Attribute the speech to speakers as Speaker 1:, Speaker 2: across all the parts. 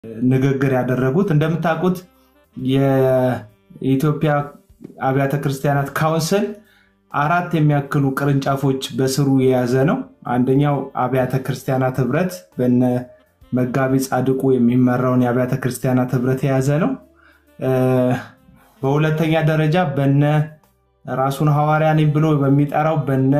Speaker 1: ንግግር ያደረጉት። እንደምታውቁት የኢትዮጵያ አብያተ ክርስቲያናት ካውንስል አራት የሚያክሉ ቅርንጫፎች በስሩ የያዘ ነው። አንደኛው አብያተ ክርስቲያናት ህብረት በነ መጋቢ ጻድቁ የሚመራውን የአብያተ ክርስቲያናት ህብረት የያዘ ነው። በሁለተኛ ደረጃ በነ ራሱን ሐዋርያ ነኝ ብሎ በሚጠራው በነ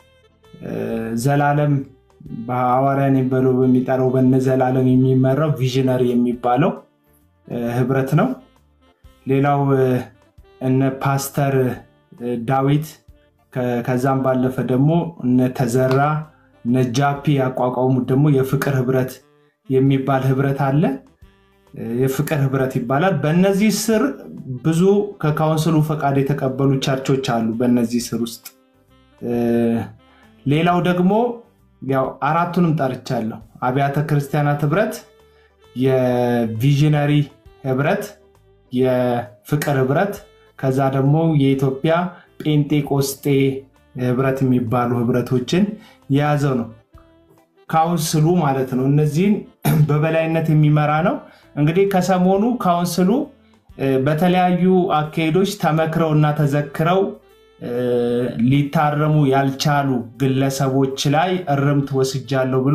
Speaker 1: ዘላለም በሐዋርያ ነኝ ብሎ በሚጠራው በነ ዘላለም የሚመራው ቪዥነሪ የሚባለው ህብረት ነው። ሌላው እነ ፓስተር ዳዊት ከዛም ባለፈ ደግሞ እነ ተዘራ እነ ጃፒ ያቋቋሙት ደግሞ የፍቅር ህብረት የሚባል ህብረት አለ። የፍቅር ህብረት ይባላል። በእነዚህ ስር ብዙ ከካውንስሉ ፈቃድ የተቀበሉ ቸርቾች አሉ። በእነዚህ ስር ውስጥ ሌላው ደግሞ ያው አራቱንም ጠርቻለሁ። አብያተ ክርስቲያናት ህብረት፣ የቪዥነሪ ህብረት፣ የፍቅር ህብረት ከዛ ደግሞ የኢትዮጵያ ጴንጤቆስጤ ህብረት የሚባሉ ህብረቶችን የያዘው ነው ካውንስሉ ማለት ነው። እነዚህን በበላይነት የሚመራ ነው። እንግዲህ ከሰሞኑ ካውንስሉ በተለያዩ አካሄዶች ተመክረው እና ተዘክረው ሊታረሙ ያልቻሉ ግለሰቦች ላይ እርምት ወስጃለሁ ብሎ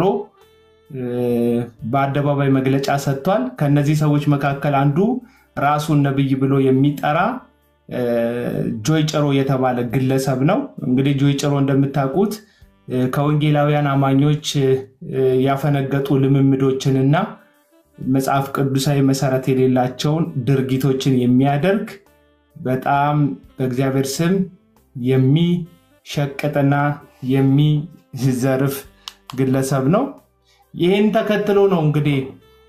Speaker 1: በአደባባይ መግለጫ ሰጥቷል። ከነዚህ ሰዎች መካከል አንዱ ራሱን ነብይ ብሎ የሚጠራ ጆይ ጭሮ የተባለ ግለሰብ ነው። እንግዲህ ጆይ ጭሮ እንደምታውቁት ከወንጌላውያን አማኞች ያፈነገጡ ልምምዶችንና መጽሐፍ ቅዱሳዊ መሰረት የሌላቸውን ድርጊቶችን የሚያደርግ በጣም በእግዚአብሔር ስም የሚሸቅጥና የሚዘርፍ ግለሰብ ነው። ይህን ተከትሎ ነው እንግዲህ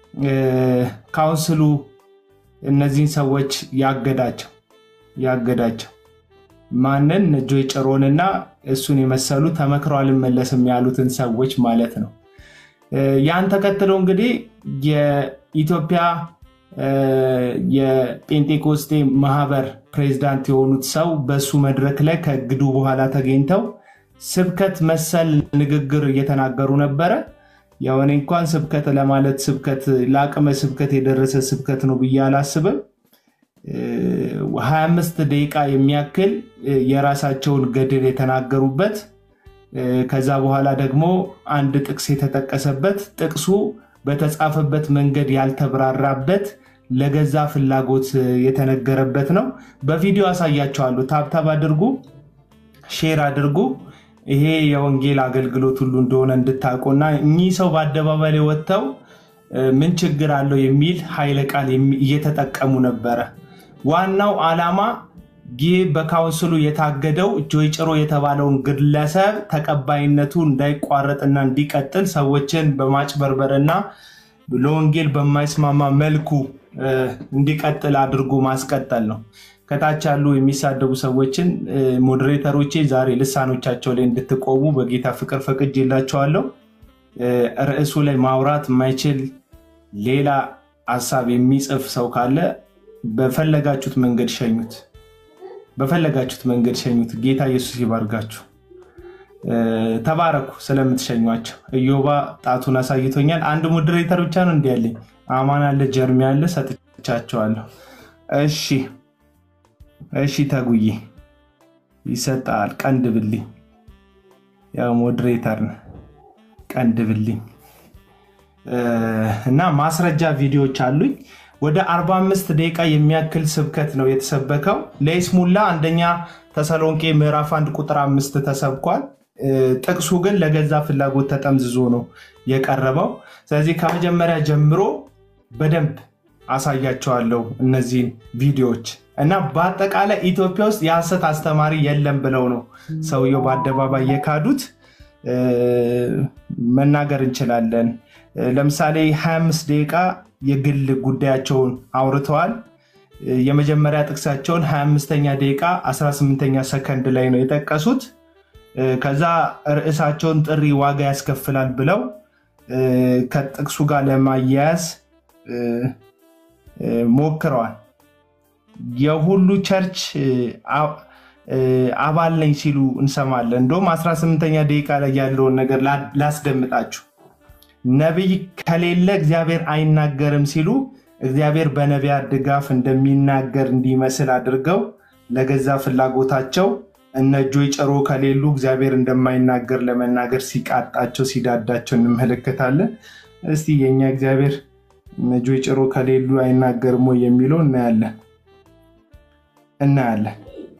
Speaker 1: ካውንስሉ እነዚህን ሰዎች ያገዳቸው ያገዳቸው ማንን ጆይ ጭሮንና እሱን የመሰሉ ተመክረው አልመለስም ያሉትን ሰዎች ማለት ነው። ያን ተከትሎ እንግዲህ የኢትዮጵያ የጴንጤቆስጤ ማህበር ፕሬዚዳንት የሆኑት ሰው በሱ መድረክ ላይ ከእግዱ በኋላ ተገኝተው ስብከት መሰል ንግግር እየተናገሩ ነበረ። ያው እኔ እንኳን ስብከት ለማለት ስብከት ለአቅመ ስብከት የደረሰ ስብከት ነው ብዬ አላስብም። 25 ደቂቃ የሚያክል የራሳቸውን ገድል የተናገሩበት ከዛ በኋላ ደግሞ አንድ ጥቅስ የተጠቀሰበት ጥቅሱ በተጻፈበት መንገድ ያልተብራራበት ለገዛ ፍላጎት የተነገረበት ነው። በቪዲዮ አሳያቸዋለሁ። ታብታብ አድርጉ፣ ሼር አድርጉ። ይሄ የወንጌል አገልግሎት ሁሉ እንደሆነ እንድታውቁና እኚህ ሰው በአደባባይ ላይ ወጥተው ምን ችግር አለው የሚል ኃይለ ቃል እየተጠቀሙ ነበረ። ዋናው ዓላማ ይህ በካውንስሉ የታገደው ጆይ ጭሮ የተባለውን ግለሰብ ተቀባይነቱ እንዳይቋረጥና እንዲቀጥል ሰዎችን በማጭበርበርና ለወንጌል በማይስማማ መልኩ እንዲቀጥል አድርጎ ማስቀጠል ነው። ከታች ያሉ የሚሳደቡ ሰዎችን ሞዴሬተሮቼ ዛሬ ልሳኖቻቸው ላይ እንድትቆሙ በጌታ ፍቅር ፈቅጄላቸዋለሁ። ርዕሱ ላይ ማውራት የማይችል ሌላ ሀሳብ የሚጽፍ ሰው ካለ በፈለጋችሁት መንገድ ሸኙት። በፈለጋችሁት መንገድ ሸኙት። ጌታ ኢየሱስ ይባርጋችሁ። ተባረኩ ስለምትሸኟቸው። እዮባ ጣቱን አሳይቶኛል። አንድ ሞዴሬተር ብቻ ነው እንዲ ያለኝ። አማን አለ፣ ጀርሚ አለ፣ ሰጥቻቸዋለሁ። እሺ፣ እሺ፣ ተጉዬ ይሰጣል። ቀንድብልኝ። ያው ሞዴሬተር ነው። ቀንድብልኝ እና ማስረጃ ቪዲዮዎች አሉኝ። ወደ 45 ደቂቃ የሚያክል ስብከት ነው የተሰበከው። ለይስሙላ አንደኛ ተሰሎንቄ ምዕራፍ አንድ ቁጥር አምስት ተሰብኳል። ጥቅሱ ግን ለገዛ ፍላጎት ተጠምዝዞ ነው የቀረበው። ስለዚህ ከመጀመሪያ ጀምሮ በደንብ አሳያቸዋለሁ እነዚህን ቪዲዮዎች እና በአጠቃላይ ኢትዮጵያ ውስጥ የሐሰት አስተማሪ የለም ብለው ነው ሰውየው በአደባባይ የካዱት። መናገር እንችላለን። ለምሳሌ 25 ደቂቃ የግል ጉዳያቸውን አውርተዋል። የመጀመሪያ ጥቅሳቸውን 25ኛ ደቂቃ 18ኛ ሰከንድ ላይ ነው የጠቀሱት። ከዛ ርዕሳቸውን ጥሪ ዋጋ ያስከፍላል ብለው ከጥቅሱ ጋር ለማያያዝ ሞክረዋል። የሁሉ ቸርች አባል ነኝ ሲሉ እንሰማለን። እንደውም 18ኛ ደቂቃ ላይ ያለውን ነገር ላስደምጣችሁ። ነቢይ ከሌለ እግዚአብሔር አይናገርም ሲሉ እግዚአብሔር በነቢያት ድጋፍ እንደሚናገር እንዲመስል አድርገው ለገዛ ፍላጎታቸው እነ እጆይ ጭሮ ከሌሉ እግዚአብሔር እንደማይናገር ለመናገር ሲቃጣቸው ሲዳዳቸው እንመለከታለን። እስቲ የእኛ እግዚአብሔር እነ እጆይ ጭሮ ከሌሉ አይናገርም ወይ የሚለው እናያለን እናያለን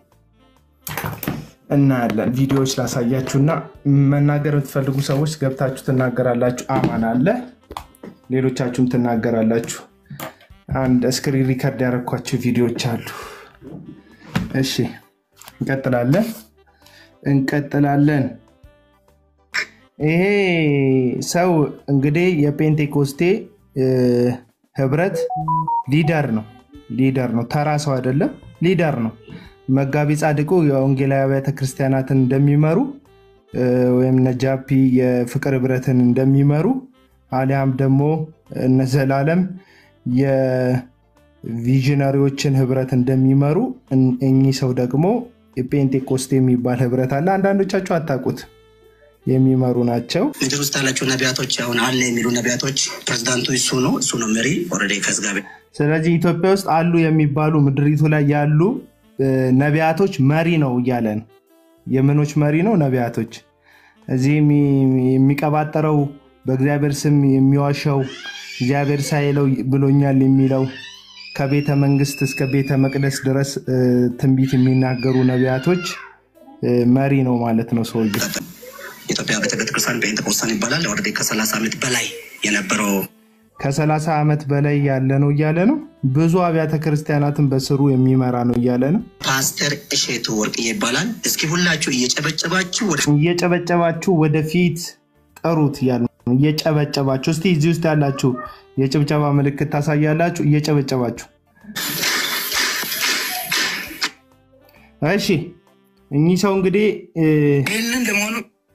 Speaker 1: እናያለን። ቪዲዮዎች ላሳያችሁና መናገር የምትፈልጉ ሰዎች ገብታችሁ ትናገራላችሁ። አማን አለ፣ ሌሎቻችሁም ትናገራላችሁ። አንድ ስክሪን ሪከርድ ያደረኳቸው ቪዲዮዎች አሉ። እሺ እንቀጥላለን እንቀጥላለን። ይሄ ሰው እንግዲህ የፔንቴኮስቴ ህብረት ሊደር ነው ሊደር ነው። ተራ ሰው አይደለም፣ ሊደር ነው። መጋቢ ጻድቁ የወንጌላዊ አብያተ ክርስቲያናትን እንደሚመሩ ወይም ነጃፒ የፍቅር ህብረትን እንደሚመሩ አሊያም ደግሞ እነ ዘላለም የቪዥነሪዎችን ህብረት እንደሚመሩ እኚህ ሰው ደግሞ የፔንቴኮስቴ የሚባል ህብረት አለ። አንዳንዶቻችሁ አታውቁት የሚመሩ ናቸው።
Speaker 2: ምድር ውስጥ ያላቸው ነቢያቶች አሁን አለ የሚሉ ነቢያቶች ፕሬዚዳንቱ እሱ ነው እሱ ነው መሪ ኦልሬዲ ከዝጋቤ
Speaker 1: ስለዚህ ኢትዮጵያ ውስጥ አሉ የሚባሉ ምድሪቱ ላይ ያሉ ነቢያቶች መሪ ነው እያለ ነው። የምኖች መሪ ነው? ነቢያቶች። እዚህ የሚቀባጠረው በእግዚአብሔር ስም የሚዋሸው እግዚአብሔር ሳይለው ብሎኛል የሚለው ከቤተ መንግስት እስከ ቤተ መቅደስ ድረስ ትንቢት የሚናገሩ ነቢያቶች መሪ ነው ማለት ነው ሰውዬው።
Speaker 2: ኢትዮጵያ ቤተክርስቲያን ፔንቴኮስታን ይባላል። ኦልሬዲ ከሰላሳ ዓመት በላይ የነበረው
Speaker 1: ከሰላሳ ዓመት በላይ ያለ ነው እያለ ነው። ብዙ አብያተ ክርስቲያናትን በስሩ የሚመራ ነው እያለ ነው።
Speaker 2: ፓስተር እሼቱ ወርቅዬ ይባላል። እስኪ ሁላችሁ እየጨበጨባችሁ ወደ
Speaker 1: እየጨበጨባችሁ ወደፊት ጠሩት እያለ ነው። እየጨበጨባችሁ እስቲ እዚህ ውስጥ ያላችሁ የጭብጨባ ምልክት ታሳያላችሁ። እየጨበጨባችሁ እሺ። እኚህ ሰው እንግዲህ
Speaker 2: ይህንን ለመሆኑ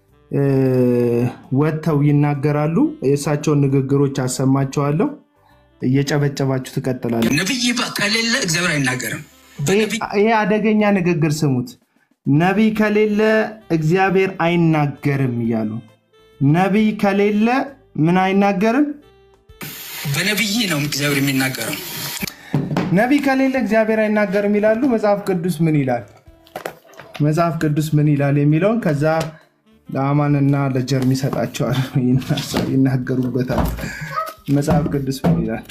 Speaker 1: ወጥተው ይናገራሉ። የእሳቸውን ንግግሮች አሰማቸዋለሁ። እየጨበጨባችሁ ትቀጥላለ።
Speaker 2: ነቢይ ከሌለ እግዚአብሔር አይናገርም።
Speaker 1: ይሄ አደገኛ ንግግር ስሙት። ነቢይ ከሌለ እግዚአብሔር አይናገርም እያሉ ነቢይ ከሌለ ምን አይናገርም?
Speaker 2: በነቢይ ነው እግዚአብሔር የሚናገረው።
Speaker 1: ነቢይ ከሌለ እግዚአብሔር አይናገርም ይላሉ። መጽሐፍ ቅዱስ ምን ይላል? መጽሐፍ ቅዱስ ምን ይላል የሚለውን ከዛ ለአማንና ለጀርሚ ይሰጣቸዋል፣ ይናገሩበታል። መጽሐፍ ቅዱስ ምን ይላል?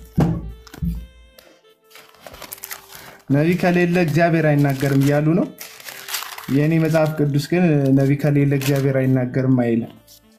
Speaker 1: ነቢይ ከሌለ እግዚአብሔር አይናገርም እያሉ ነው። የእኔ መጽሐፍ ቅዱስ ግን ነቢይ ከሌለ እግዚአብሔር አይናገርም አይልም።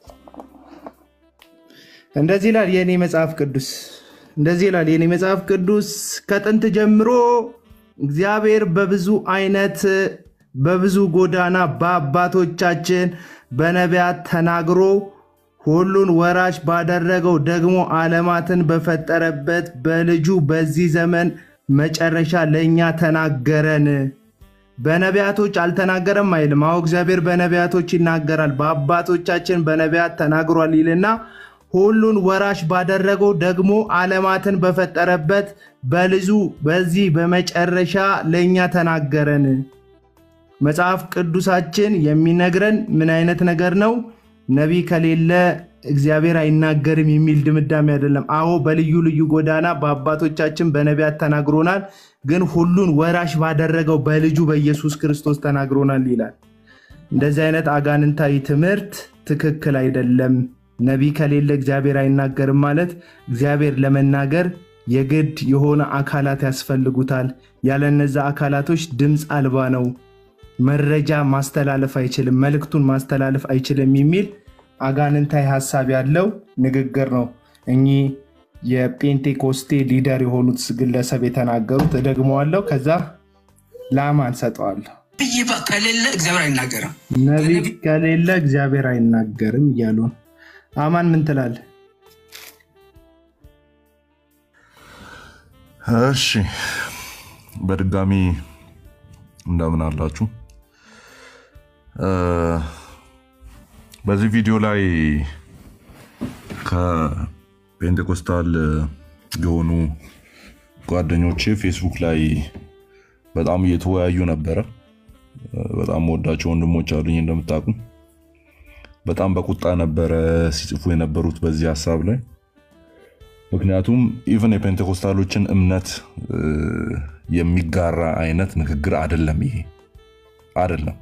Speaker 1: እንደዚህ ይላል የእኔ መጽሐፍ ቅዱስ እንደዚህ ይላል የእኔ መጽሐፍ ቅዱስ ከጥንት ጀምሮ እግዚአብሔር በብዙ አይነት በብዙ ጎዳና በአባቶቻችን በነቢያት ተናግሮ ሁሉን ወራሽ ባደረገው ደግሞ ዓለማትን በፈጠረበት በልጁ በዚህ ዘመን መጨረሻ ለእኛ ተናገረን። በነቢያቶች አልተናገረም አይልም። አዎ እግዚአብሔር በነቢያቶች ይናገራል። በአባቶቻችን በነቢያት ተናግሯል ይልና ሁሉን ወራሽ ባደረገው ደግሞ ዓለማትን በፈጠረበት በልጁ በዚህ በመጨረሻ ለእኛ ተናገረን። መጽሐፍ ቅዱሳችን የሚነግረን ምን አይነት ነገር ነው? ነቢይ ከሌለ እግዚአብሔር አይናገርም የሚል ድምዳሜ አይደለም። አዎ በልዩ ልዩ ጎዳና በአባቶቻችን በነቢያት ተናግሮናል፣ ግን ሁሉን ወራሽ ባደረገው በልጁ በኢየሱስ ክርስቶስ ተናግሮናል ይላል። እንደዚህ አይነት አጋንንታዊ ትምህርት ትክክል አይደለም። ነቢይ ከሌለ እግዚአብሔር አይናገርም ማለት እግዚአብሔር ለመናገር የግድ የሆነ አካላት ያስፈልጉታል። ያለ እነዛ አካላቶች ድምፅ አልባ ነው። መረጃ ማስተላለፍ አይችልም፣ መልእክቱን ማስተላለፍ አይችልም የሚል አጋንንታዊ ሀሳብ ያለው ንግግር ነው እኚህ የጴንቴኮስቴ ሊደር የሆኑት ግለሰብ የተናገሩት። እደግመዋለሁ፣ ከዛ ለአማን ሰጠዋለሁ።
Speaker 2: ነቢይ ከሌለ እግዚአብሔር አይናገርም።
Speaker 1: ነቢይ ከሌለ እግዚአብሔር አይናገርም እያሉ ነው። አማን ምን ትላለህ?
Speaker 3: እሺ በድጋሚ እንደምን አላችሁ? በዚህ ቪዲዮ ላይ ከፔንቴኮስታል የሆኑ ጓደኞቼ ፌስቡክ ላይ በጣም እየተወያዩ ነበረ። በጣም ወዳቸው ወንድሞች አሉኝ እንደምታውቁ በጣም በቁጣ ነበረ ሲጽፉ የነበሩት በዚህ ሀሳብ ላይ። ምክንያቱም ኢቨን የፔንቴኮስታሎችን እምነት የሚጋራ አይነት ንግግር አይደለም። ይሄ አይደለም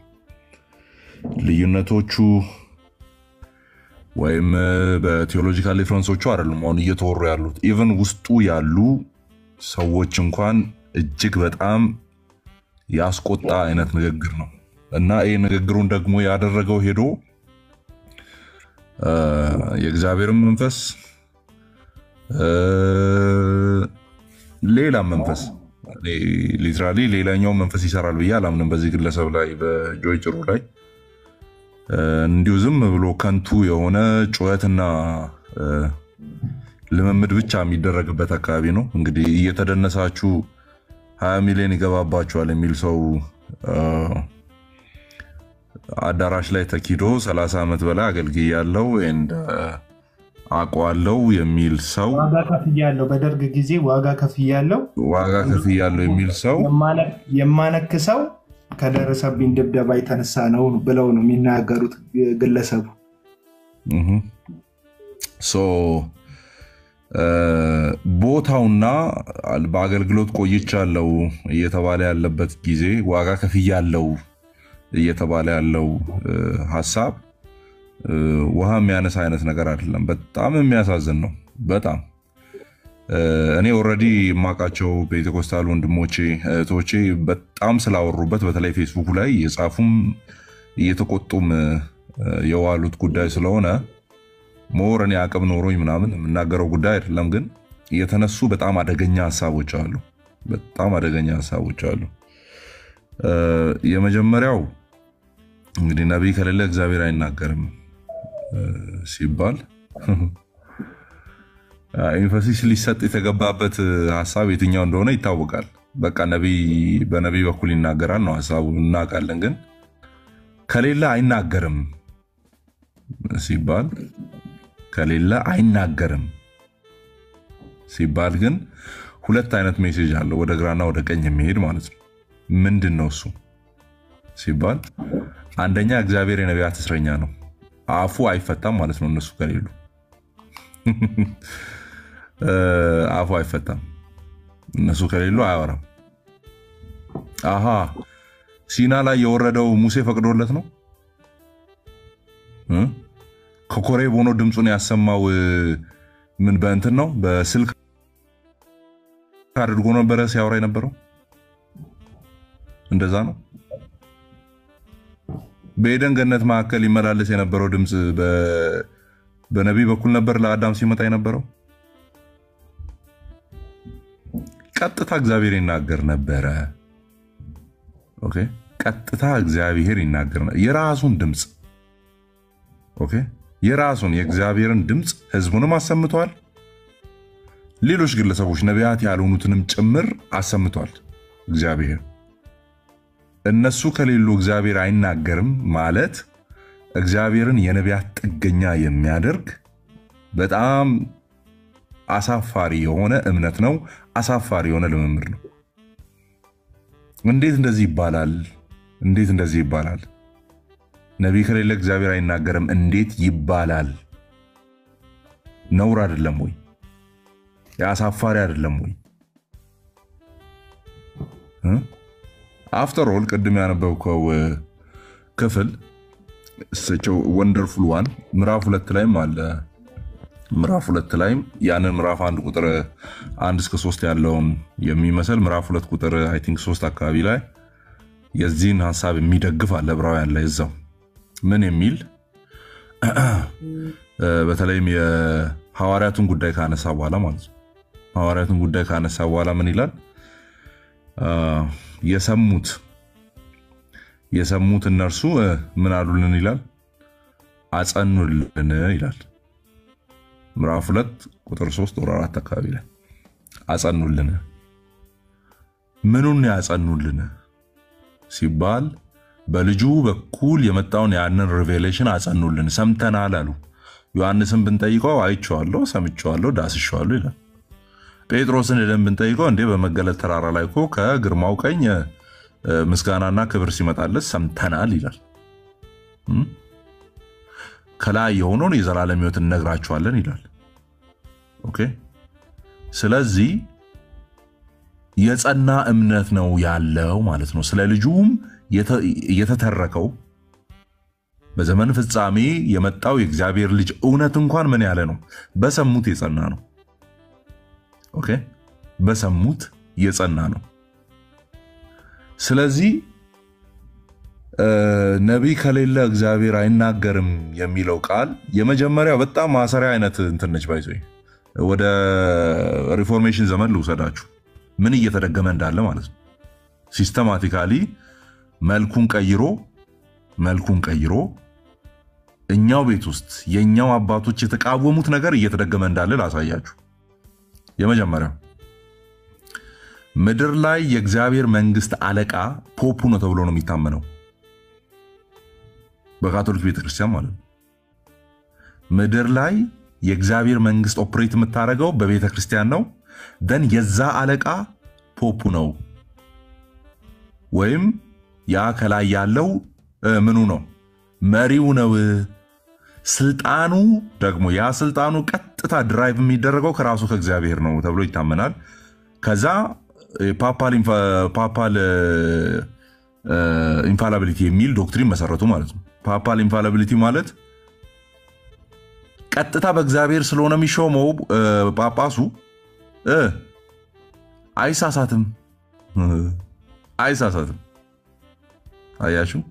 Speaker 3: ልዩነቶቹ ወይም በቴዎሎጂካል ዲፍረንሶቹ አይደሉም አሁን እየተወሩ ያሉት። ኢቨን ውስጡ ያሉ ሰዎች እንኳን እጅግ በጣም ያስቆጣ አይነት ንግግር ነው እና ይህ ንግግሩን ደግሞ ያደረገው ሄዶ የእግዚአብሔርን መንፈስ ሌላም መንፈስ ሊትራሊ ሌላኛው መንፈስ ይሰራል ብዬ አላምንም በዚህ ግለሰብ ላይ በጆይ ጭሩ ላይ እንዲሁ ዝም ብሎ ከንቱ የሆነ ጩኸትና ልምምድ ብቻ የሚደረግበት አካባቢ ነው። እንግዲህ እየተደነሳችሁ ሀያ ሚሊዮን ይገባባችኋል የሚል ሰው አዳራሽ ላይ ተኪዶ 30 ዓመት በላይ አገልግያለሁ አውቀዋለሁ የሚል ሰው
Speaker 1: ዋጋ ከፍያለሁ፣ በደርግ ጊዜ ዋጋ ከፍያለሁ፣
Speaker 3: ዋጋ ከፍያለሁ የሚል ሰው
Speaker 1: የማነክሰው ከደረሰብኝ ድብደባ የተነሳ ነው ብለው ነው የሚናገሩት ግለሰቡ።
Speaker 3: ቦታውና በአገልግሎት ቆይቻለሁ እየተባለ ያለበት ጊዜ ዋጋ ከፍያለሁ እየተባለ ያለው ሀሳብ ውሃ የሚያነሳ አይነት ነገር አይደለም። በጣም የሚያሳዝን ነው። በጣም እኔ ኦልሬዲ የማውቃቸው ፔንቴኮስታል ወንድሞቼ እህቶቼ በጣም ስላወሩበት በተለይ ፌስቡክ ላይ የጻፉም እየተቆጡም የዋሉት ጉዳይ ስለሆነ ሞር እኔ አቅም ኖሮኝ ምናምን የምናገረው ጉዳይ አይደለም። ግን የተነሱ በጣም አደገኛ ሀሳቦች አሉ። በጣም አደገኛ ሀሳቦች አሉ። የመጀመሪያው እንግዲህ ነቢይ ከሌለ እግዚአብሔር አይናገርም ሲባል ኤንፈሲስ ሊሰጥ የተገባበት ሀሳብ የትኛው እንደሆነ ይታወቃል። በቃ በነቢይ በኩል ይናገራል ነው ሀሳቡ፣ እናውቃለን። ግን ከሌለ አይናገርም ሲባል ከሌለ አይናገርም ሲባል ግን ሁለት አይነት ሜሴጅ አለው፣ ወደ ግራና ወደ ቀኝ የሚሄድ ማለት ነው። ምንድን ነው እሱ ሲባል አንደኛ እግዚአብሔር የነቢያት እስረኛ ነው፣ አፉ አይፈታም ማለት ነው። እነሱ ከሌሉ አፉ አይፈታም፣ እነሱ ከሌሉ አያወራም። አሃ ሲና ላይ የወረደው ሙሴ ፈቅዶለት ነው። ከኮሬብ ሆኖ ድምፁን ያሰማው ምን በእንትን ነው በስልክ አድርጎ ነበረ ሲያወራ የነበረው እንደዛ ነው። በኤደን ገነት መካከል ይመላለስ የነበረው ድምፅ በነቢይ በኩል ነበር ለአዳም ሲመጣ የነበረው። ቀጥታ እግዚአብሔር ይናገር ነበረ። ኦኬ፣ ቀጥታ እግዚአብሔር ይናገር የራሱን ድምፅ ኦኬ፣ የራሱን የእግዚአብሔርን ድምፅ ህዝቡንም አሰምቷል። ሌሎች ግለሰቦች ነቢያት ያልሆኑትንም ጭምር አሰምቷል እግዚአብሔር እነሱ ከሌሉ እግዚአብሔር አይናገርም ማለት እግዚአብሔርን የነቢያት ጥገኛ የሚያደርግ በጣም አሳፋሪ የሆነ እምነት ነው። አሳፋሪ የሆነ ልምምድ ነው። እንዴት እንደዚህ ይባላል? እንዴት እንደዚህ ይባላል? ነቢይ ከሌለ እግዚአብሔር አይናገርም እንዴት ይባላል? ነውር አይደለም ወይ? የአሳፋሪ አይደለም ወይ? አፍተር ኦል ቅድም ያነበብከው ክፍል ወንደርፉል ዋን ምዕራፍ ሁለት ላይም አለ። ምዕራፍ ሁለት ላይም ያንን ምዕራፍ አንድ ቁጥር አንድ እስከ ሶስት ያለውን የሚመስል ምዕራፍ ሁለት ቁጥር አይ ቲንክ ሶስት አካባቢ ላይ የዚህን ሀሳብ የሚደግፍ አለ። ዕብራውያን ላይ እዛው ምን የሚል በተለይም የሐዋርያቱን ጉዳይ ካነሳ በኋላ ማለት ነው። ሐዋርያቱን ጉዳይ ካነሳ በኋላ ምን ይላል? የሰሙት የሰሙት እነርሱ ምን አሉልን ይላል? አጸኑልን ይላል። ምዕራፍ ሁለት ቁጥር ሶስት ወር አራት አካባቢ ላይ አጸኑልን። ምኑን ያጸኑልን ሲባል በልጁ በኩል የመጣውን ያንን ሪቬሌሽን አጸኑልን፣ ሰምተናል አሉ። ዮሐንስን ብንጠይቀው አይቼዋለሁ፣ ሰምቼዋለሁ፣ ዳስሼዋለሁ ይላል። ጴጥሮስን ሄደን ብንጠይቀው እንዴ በመገለጥ ተራራ ላይ እኮ ከግርማው ቀኝ ምስጋናና ክብር ሲመጣለት ሰምተናል ይላል። ከላይ የሆነውን የዘላለም ሕይወት እነግራችኋለን ይላል። ኦኬ ስለዚህ የጸና እምነት ነው ያለው ማለት ነው። ስለ ልጁም የተተረከው በዘመን ፍጻሜ የመጣው የእግዚአብሔር ልጅ እውነት እንኳን ምን ያለ ነው? በሰሙት የጸና ነው። ኦኬ በሰሙት የጸና ነው። ስለዚህ ነቢይ ከሌለ እግዚአብሔር አይናገርም የሚለው ቃል የመጀመሪያው በጣም ማሰሪያ አይነት እንትን ነች። ባይዞ ወደ ሪፎርሜሽን ዘመን ልውሰዳችሁ ምን እየተደገመ እንዳለ ማለት ነው። ሲስተማቲካሊ መልኩን ቀይሮ መልኩን ቀይሮ እኛው ቤት ውስጥ የእኛው አባቶች የተቃወሙት ነገር እየተደገመ እንዳለ ላሳያችሁ። የመጀመሪያው ምድር ላይ የእግዚአብሔር መንግስት አለቃ ፖፑ ነው ተብሎ ነው የሚታመነው በካቶሊክ ቤተክርስቲያን ማለት ነው። ምድር ላይ የእግዚአብሔር መንግስት ኦፕሬት የምታደርገው በቤተ ክርስቲያን ነው። ደን የዛ አለቃ ፖፑ ነው ወይም ያ ከላይ ያለው ምኑ ነው መሪው ነው። ስልጣኑ ደግሞ ያ ስልጣኑ ቀጥታ ድራይቭ የሚደረገው ከራሱ ከእግዚአብሔር ነው ተብሎ ይታመናል። ከዛ ፓፓል ኢንፋላቢሊቲ የሚል ዶክትሪን መሰረቱ ማለት ነው። ፓፓል ኢንፋላቢሊቲ ማለት ቀጥታ በእግዚአብሔር ስለሆነ የሚሾመው ጳጳሱ አይሳሳትም አይሳሳትም። አያችሁ፣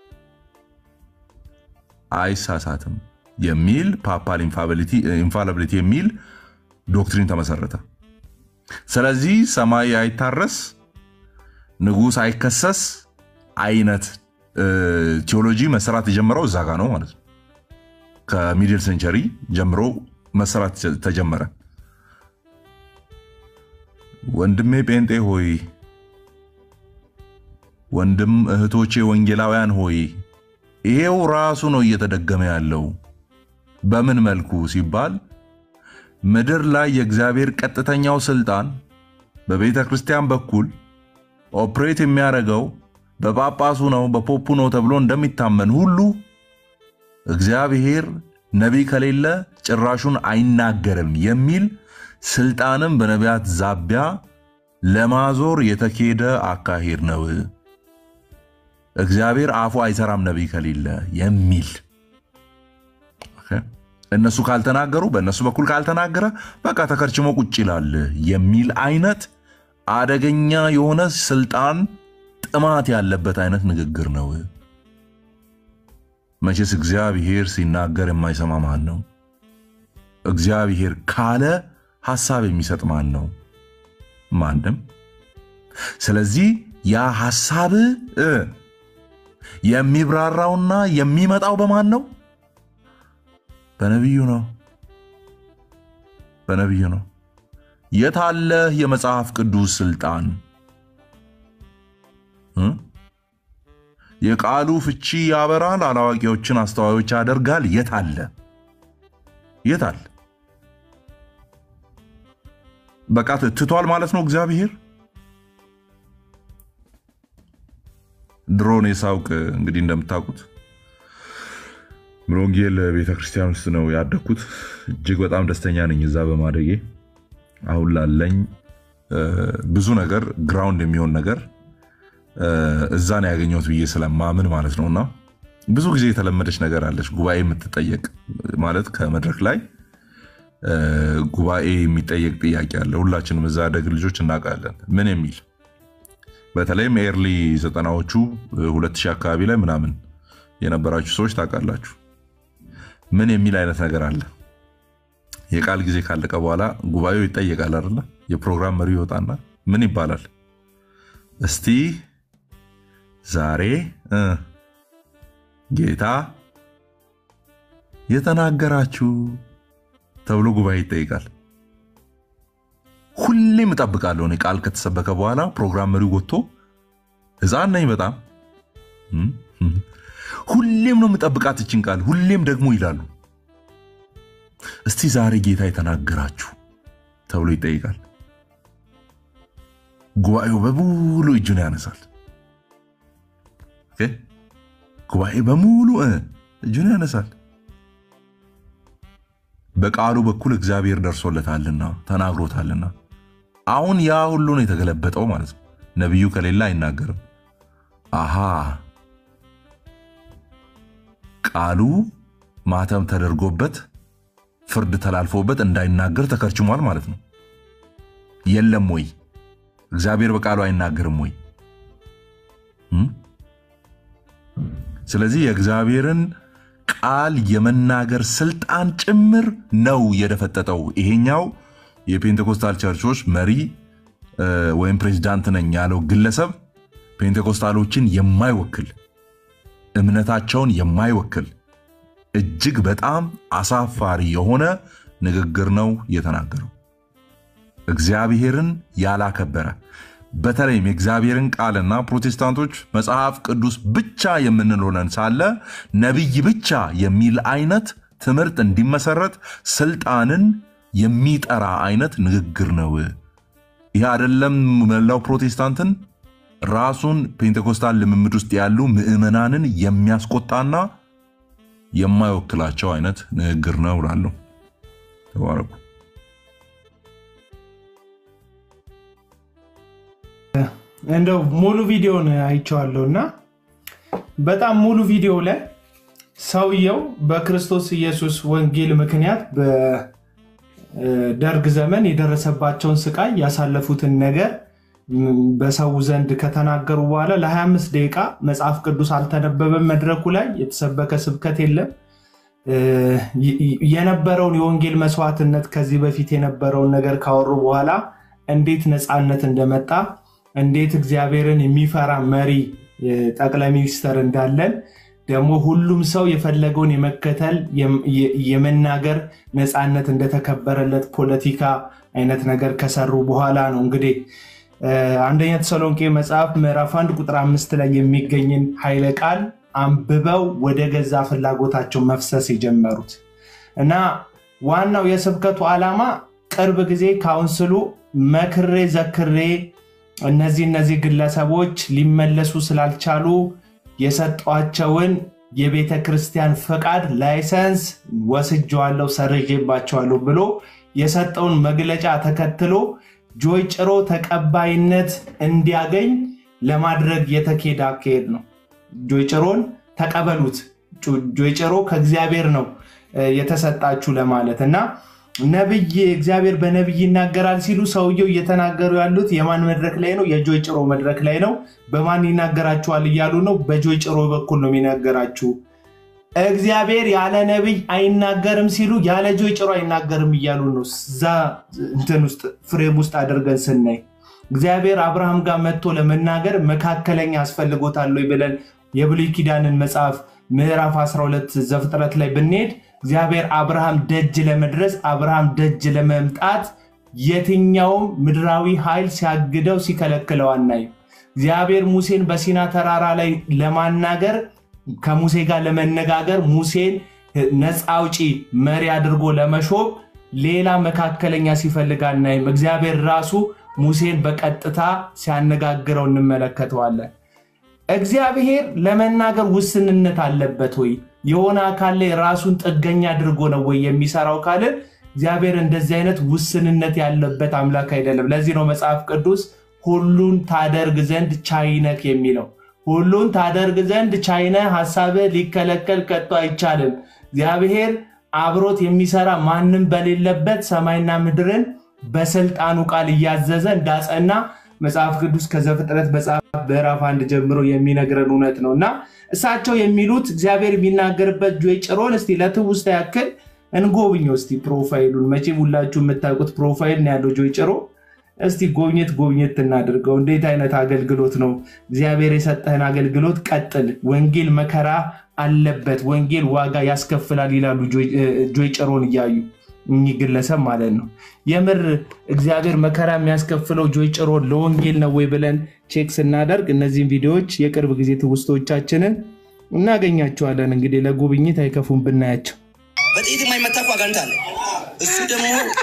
Speaker 3: አይሳሳትም የሚል ፓፓል ኢንፋላቢሊቲ የሚል ዶክትሪን ተመሰረተ። ስለዚህ ሰማይ አይታረስ፣ ንጉሥ አይከሰስ አይነት ቴዎሎጂ መሰራት የጀመረው እዛ ጋ ነው ማለት ነው። ከሚድል ሴንቸሪ ጀምሮ መሰራት ተጀመረ። ወንድሜ ጴንጤ ሆይ፣ ወንድም እህቶቼ ወንጌላውያን ሆይ ይሄው ራሱ ነው እየተደገመ ያለው። በምን መልኩ ሲባል ምድር ላይ የእግዚአብሔር ቀጥተኛው ስልጣን በቤተ ክርስቲያን በኩል ኦፕሬት የሚያደርገው በጳጳሱ ነው በፖፑ ነው ተብሎ እንደሚታመን ሁሉ እግዚአብሔር ነቢይ ከሌለ ጭራሹን አይናገርም የሚል ስልጣንም በነቢያት ዛቢያ ለማዞር የተኬደ አካሄድ ነው። እግዚአብሔር አፉ አይሰራም ነቢይ ከሌለ የሚል እነሱ ካልተናገሩ በእነሱ በኩል ካልተናገረ በቃ ተከርችሞ ቁጭ ይላል የሚል አይነት አደገኛ የሆነ ስልጣን ጥማት ያለበት አይነት ንግግር ነው። መቼስ እግዚአብሔር ሲናገር የማይሰማ ማን ነው? እግዚአብሔር ካለ ሐሳብ የሚሰጥ ማን ነው? ማንም። ስለዚህ ያ ሐሳብ የሚብራራውና የሚመጣው በማን ነው? በነቢዩ ነው። በነቢዩ ነው። የታለህ የመጽሐፍ ቅዱስ ስልጣን? የቃሉ ፍቺ ያበራል፣ አላዋቂዎችን አስተዋዮች ያደርጋል። የት አለ? የት አለ? በቃ ትቷል ማለት ነው እግዚአብሔር። ድሮን የሳውቅ እንግዲህ እንደምታውቁት ምሎንጌል ቤተክርስቲያን ውስጥ ነው ያደግኩት። እጅግ በጣም ደስተኛ ነኝ እዛ በማደጌ። አሁን ላለኝ ብዙ ነገር ግራውንድ የሚሆን ነገር እዛ ነው ያገኘሁት ብዬ ስለማምን ማለት ነው። እና ብዙ ጊዜ የተለመደች ነገር አለች፣ ጉባኤ የምትጠየቅ ማለት ከመድረክ ላይ ጉባኤ የሚጠየቅ ጥያቄ አለ። ሁላችንም እዛ ደግ ልጆች እናውቃለን። ምን የሚል በተለይም ኤርሊ ዘጠናዎቹ ሁለት ሺህ አካባቢ ላይ ምናምን የነበራችሁ ሰዎች ታውቃላችሁ። ምን የሚል አይነት ነገር አለ። የቃል ጊዜ ካለቀ በኋላ ጉባኤው ይጠየቃል አይደለ? የፕሮግራም መሪው ይወጣና ምን ይባላል? እስቲ ዛሬ ጌታ የተናገራችሁ ተብሎ ጉባኤ ይጠይቃል። ሁሌም እጠብቃለሁ እኔ ቃል ከተሰበከ በኋላ ፕሮግራም መሪው ወጥቶ ሕፃን ነኝ በጣም ሁሌም ነው የምጠብቃት ይችን ቃል ሁሌም ደግሞ ይላሉ እስቲ ዛሬ ጌታ የተናገራችሁ ተብሎ ይጠይቃል። ጉባኤው በሙሉ እጁን ያነሳል። ጉባኤ በሙሉ እጁን ያነሳል። በቃሉ በኩል እግዚአብሔር ደርሶለታልና ተናግሮታልና። አሁን ያ ሁሉ ነው የተገለበጠው ማለት ነው። ነቢዩ ከሌለ አይናገርም። አሃ ቃሉ ማተም ተደርጎበት ፍርድ ተላልፎበት እንዳይናገር ተከርችሟል ማለት ነው። የለም ወይ? እግዚአብሔር በቃሉ አይናገርም ወይ? ስለዚህ የእግዚአብሔርን ቃል የመናገር ስልጣን ጭምር ነው የደፈጠጠው። ይሄኛው የፔንቴኮስታል ቸርቾች መሪ ወይም ፕሬዚዳንት ነኝ ያለው ግለሰብ ፔንቴኮስታሎችን የማይወክል እምነታቸውን የማይወክል እጅግ በጣም አሳፋሪ የሆነ ንግግር ነው የተናገረው። እግዚአብሔርን ያላከበረ በተለይም የእግዚአብሔርን ቃልና ፕሮቴስታንቶች መጽሐፍ ቅዱስ ብቻ የምንልሆነን ሳለ ነቢይ ብቻ የሚል አይነት ትምህርት እንዲመሰረት ስልጣንን የሚጠራ አይነት ንግግር ነው። ይህ አይደለም መላው ፕሮቴስታንትን ራሱን ፔንቴኮስታል ልምምድ ውስጥ ያሉ ምዕመናንን የሚያስቆጣና የማይወክላቸው አይነት ንግግር ነው እላለሁ። ተባረኩ።
Speaker 1: እንደው ሙሉ ቪዲዮን አይቼዋለሁ እና በጣም ሙሉ ቪዲዮ ላይ ሰውየው በክርስቶስ ኢየሱስ ወንጌል ምክንያት በደርግ ዘመን የደረሰባቸውን ስቃይ ያሳለፉትን ነገር በሰው ዘንድ ከተናገሩ በኋላ ለ25 ደቂቃ መጽሐፍ ቅዱስ አልተነበበም። መድረኩ ላይ የተሰበከ ስብከት የለም። የነበረውን የወንጌል መስዋዕትነት ከዚህ በፊት የነበረውን ነገር ካወሩ በኋላ እንዴት ነፃነት እንደመጣ እንዴት እግዚአብሔርን የሚፈራ መሪ ጠቅላይ ሚኒስተር እንዳለን ደግሞ ሁሉም ሰው የፈለገውን የመከተል የመናገር ነፃነት እንደተከበረለት ፖለቲካ አይነት ነገር ከሰሩ በኋላ ነው እንግዲህ አንደኛ ተሰሎንቄ መጽሐፍ ምዕራፍ አንድ ቁጥር አምስት ላይ የሚገኝን ኃይለ ቃል አንብበው ወደ ገዛ ፍላጎታቸው መፍሰስ የጀመሩት እና ዋናው የስብከቱ ዓላማ ቅርብ ጊዜ ካውንስሉ መክሬ ዘክሬ እነዚህ እነዚህ ግለሰቦች ሊመለሱ ስላልቻሉ የሰጧቸውን የቤተ ክርስቲያን ፈቃድ ላይሰንስ ወስጀዋለሁ፣ ሰርዤባቸዋለሁ ብሎ የሰጠውን መግለጫ ተከትሎ ጆይ ጭሮ ተቀባይነት እንዲያገኝ ለማድረግ የተኬደ አካሄድ ነው። ጆይ ጭሮን ተቀበሉት፣ ጆይ ጭሮ ከእግዚአብሔር ነው የተሰጣችሁ ለማለት እና ነብይ እግዚአብሔር በነብይ ይናገራል ሲሉ ሰውየው እየተናገሩ ያሉት የማን መድረክ ላይ ነው? የጆይ ጭሮ መድረክ ላይ ነው። በማን ይናገራችኋል እያሉ ነው። በጆይ ጭሮ በኩል ነው የሚናገራችሁ። እግዚአብሔር ያለ ነብይ አይናገርም ሲሉ ያለ ጆይ ጭሮ አይናገርም እያሉ ነው። እዛ እንትን ውስጥ ፍሬም ውስጥ አድርገን ስናይ እግዚአብሔር አብርሃም ጋር መጥቶ ለመናገር መካከለኛ አስፈልጎታል ወይ ብለን የብሉይ ኪዳንን መጽሐፍ ምዕራፍ 12 ዘፍጥረት ላይ ብንሄድ እግዚአብሔር አብርሃም ደጅ ለመድረስ አብርሃም ደጅ ለመምጣት የትኛውም ምድራዊ ኃይል ሲያግደው ሲከለክለው አናይም። እግዚአብሔር ሙሴን በሲና ተራራ ላይ ለማናገር ከሙሴ ጋር ለመነጋገር ሙሴን ነፃ አውጪ መሪ አድርጎ ለመሾም ሌላ መካከለኛ ሲፈልግ አናይም። እግዚአብሔር ራሱ ሙሴን በቀጥታ ሲያነጋግረው እንመለከተዋለን። እግዚአብሔር ለመናገር ውስንነት አለበት ወይ? የሆነ አካል ላይ ራሱን ጥገኛ አድርጎ ነው ወይ የሚሰራው ካልን እግዚአብሔር እንደዚህ አይነት ውስንነት ያለበት አምላክ አይደለም። ለዚህ ነው መጽሐፍ ቅዱስ ሁሉን ታደርግ ዘንድ ቻይነክ የሚለው። ሁሉን ታደርግ ዘንድ ቻይነ ሀሳብ ሊከለከል ከቶ አይቻልም። እግዚአብሔር አብሮት የሚሰራ ማንም በሌለበት ሰማይና ምድርን በስልጣኑ ቃል እያዘዘ እንዳጸና መጽሐፍ ቅዱስ ከዘፍጥረት መጽሐፍ ምዕራፍ አንድ ጀምሮ የሚነግረን እውነት ነው እና እሳቸው የሚሉት እግዚአብሔር የሚናገርበት ጆይ ጭሮን እስቲ ለትውስታ ያክል እንጎብኘው እስቲ ፕሮፋይሉን። መቼም ሁላችሁ የምታውቁት ፕሮፋይል ነው ያለው ጆይ ጭሮ። እስቲ ጎብኘት ጎብኘት እናድርገው። እንዴት አይነት አገልግሎት ነው! እግዚአብሔር የሰጠህን አገልግሎት ቀጥል። ወንጌል መከራ አለበት፣ ወንጌል ዋጋ ያስከፍላል ይላሉ ጆይ ጭሮን እያዩ እኚህ ግለሰብ ማለት ነው። የምር እግዚአብሔር መከራ የሚያስከፍለው ጆይ ጭሮ ለወንጌል ነው ወይ ብለን ቼክ ስናደርግ እነዚህን ቪዲዮዎች የቅርብ ጊዜ ትውስቶቻችንን እናገኛቸዋለን። እንግዲህ ለጉብኝት አይከፉም ብናያቸው።
Speaker 2: በጥይት የማይመታ እኮ አጋንንት አለ። እሱ ደግሞ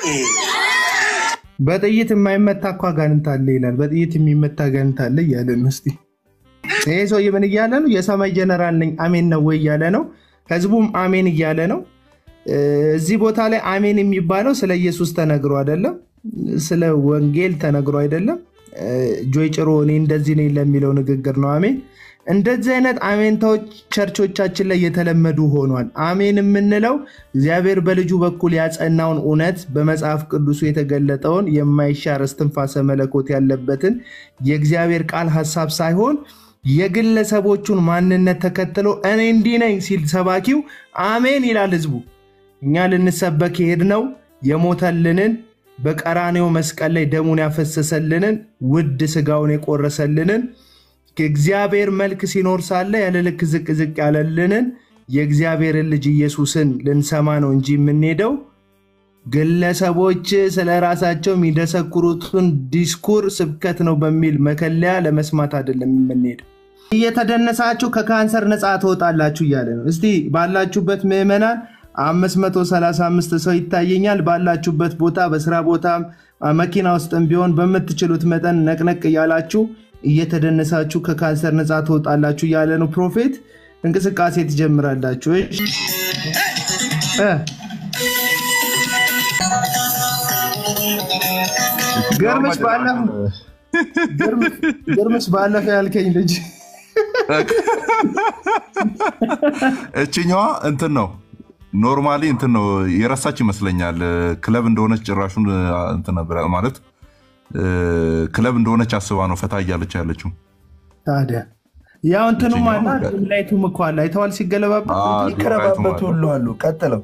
Speaker 1: በጥይት የማይመታ እኮ አጋንንት አለ ይላል። በጥይት የሚመታ አጋንንት አለ እያለ ነው። እስኪ ይሄ ሰውዬ ምን እያለ ነው? የሰማይ ጀነራል ነኝ አሜን ነው ወይ እያለ ነው። ህዝቡም አሜን እያለ ነው። እዚህ ቦታ ላይ አሜን የሚባለው ስለ ኢየሱስ ተነግሮ አይደለም፣ ስለ ወንጌል ተነግሮ አይደለም። ጆይ ጭሮ እኔ እንደዚህ ነኝ ለሚለው ንግግር ነው አሜን። እንደዚህ አይነት አሜንታዎች ቸርቾቻችን ላይ የተለመዱ ሆኗል። አሜን የምንለው እግዚአብሔር በልጁ በኩል ያጸናውን እውነት በመጽሐፍ ቅዱሱ የተገለጠውን የማይሻር እስትንፋሰ መለኮት ያለበትን የእግዚአብሔር ቃል ሀሳብ ሳይሆን የግለሰቦቹን ማንነት ተከትሎ እኔ እንዲህ ነኝ ሲል ሰባኪው አሜን ይላል ህዝቡ። እኛ ልንሰበክ የሄድነው የሞተልንን በቀራኔው መስቀል ላይ ደሙን ያፈሰሰልንን ውድ ስጋውን የቆረሰልንን የእግዚአብሔር መልክ ሲኖር ሳለ ያለ ልክ ዝቅ ዝቅ ያለልንን የእግዚአብሔርን ልጅ ኢየሱስን ልንሰማ ነው እንጂ የምንሄደው ግለሰቦች ስለ ራሳቸው የሚደሰኩሩትን ዲስኩር ስብከት ነው በሚል መከለያ ለመስማት አይደለም የምንሄደው። እየተደነሳችሁ ከካንሰር ነፃ ትወጣላችሁ እያለ ነው። እስቲ ባላችሁበት ምዕመናን 535 ሰው ይታየኛል። ባላችሁበት ቦታ በስራ ቦታም መኪና ውስጥም ቢሆን በምትችሉት መጠን ነቅነቅ እያላችሁ እየተደነሳችሁ ከካንሰር ነፃ ትወጣላችሁ እያለ ነው ፕሮፌት። እንቅስቃሴ ትጀምራላችሁ። ግርምሽ ባለፈ ያልከኝ ልጅ
Speaker 3: እችኛዋ እንትን ነው ኖርማሊ እንትን ነው የረሳች ይመስለኛል። ክለብ እንደሆነች ጭራሹን እንትን ነበር ማለት ክለብ እንደሆነች አስባ ነው ፈታ እያለች ያለችው።
Speaker 1: ታዲያ ያው እንትኑም አለ ላይቱም እኮ አለ አይተዋል። ሲገለባበት
Speaker 4: ይከረባበት ሁሉ አሉ። ቀጥለው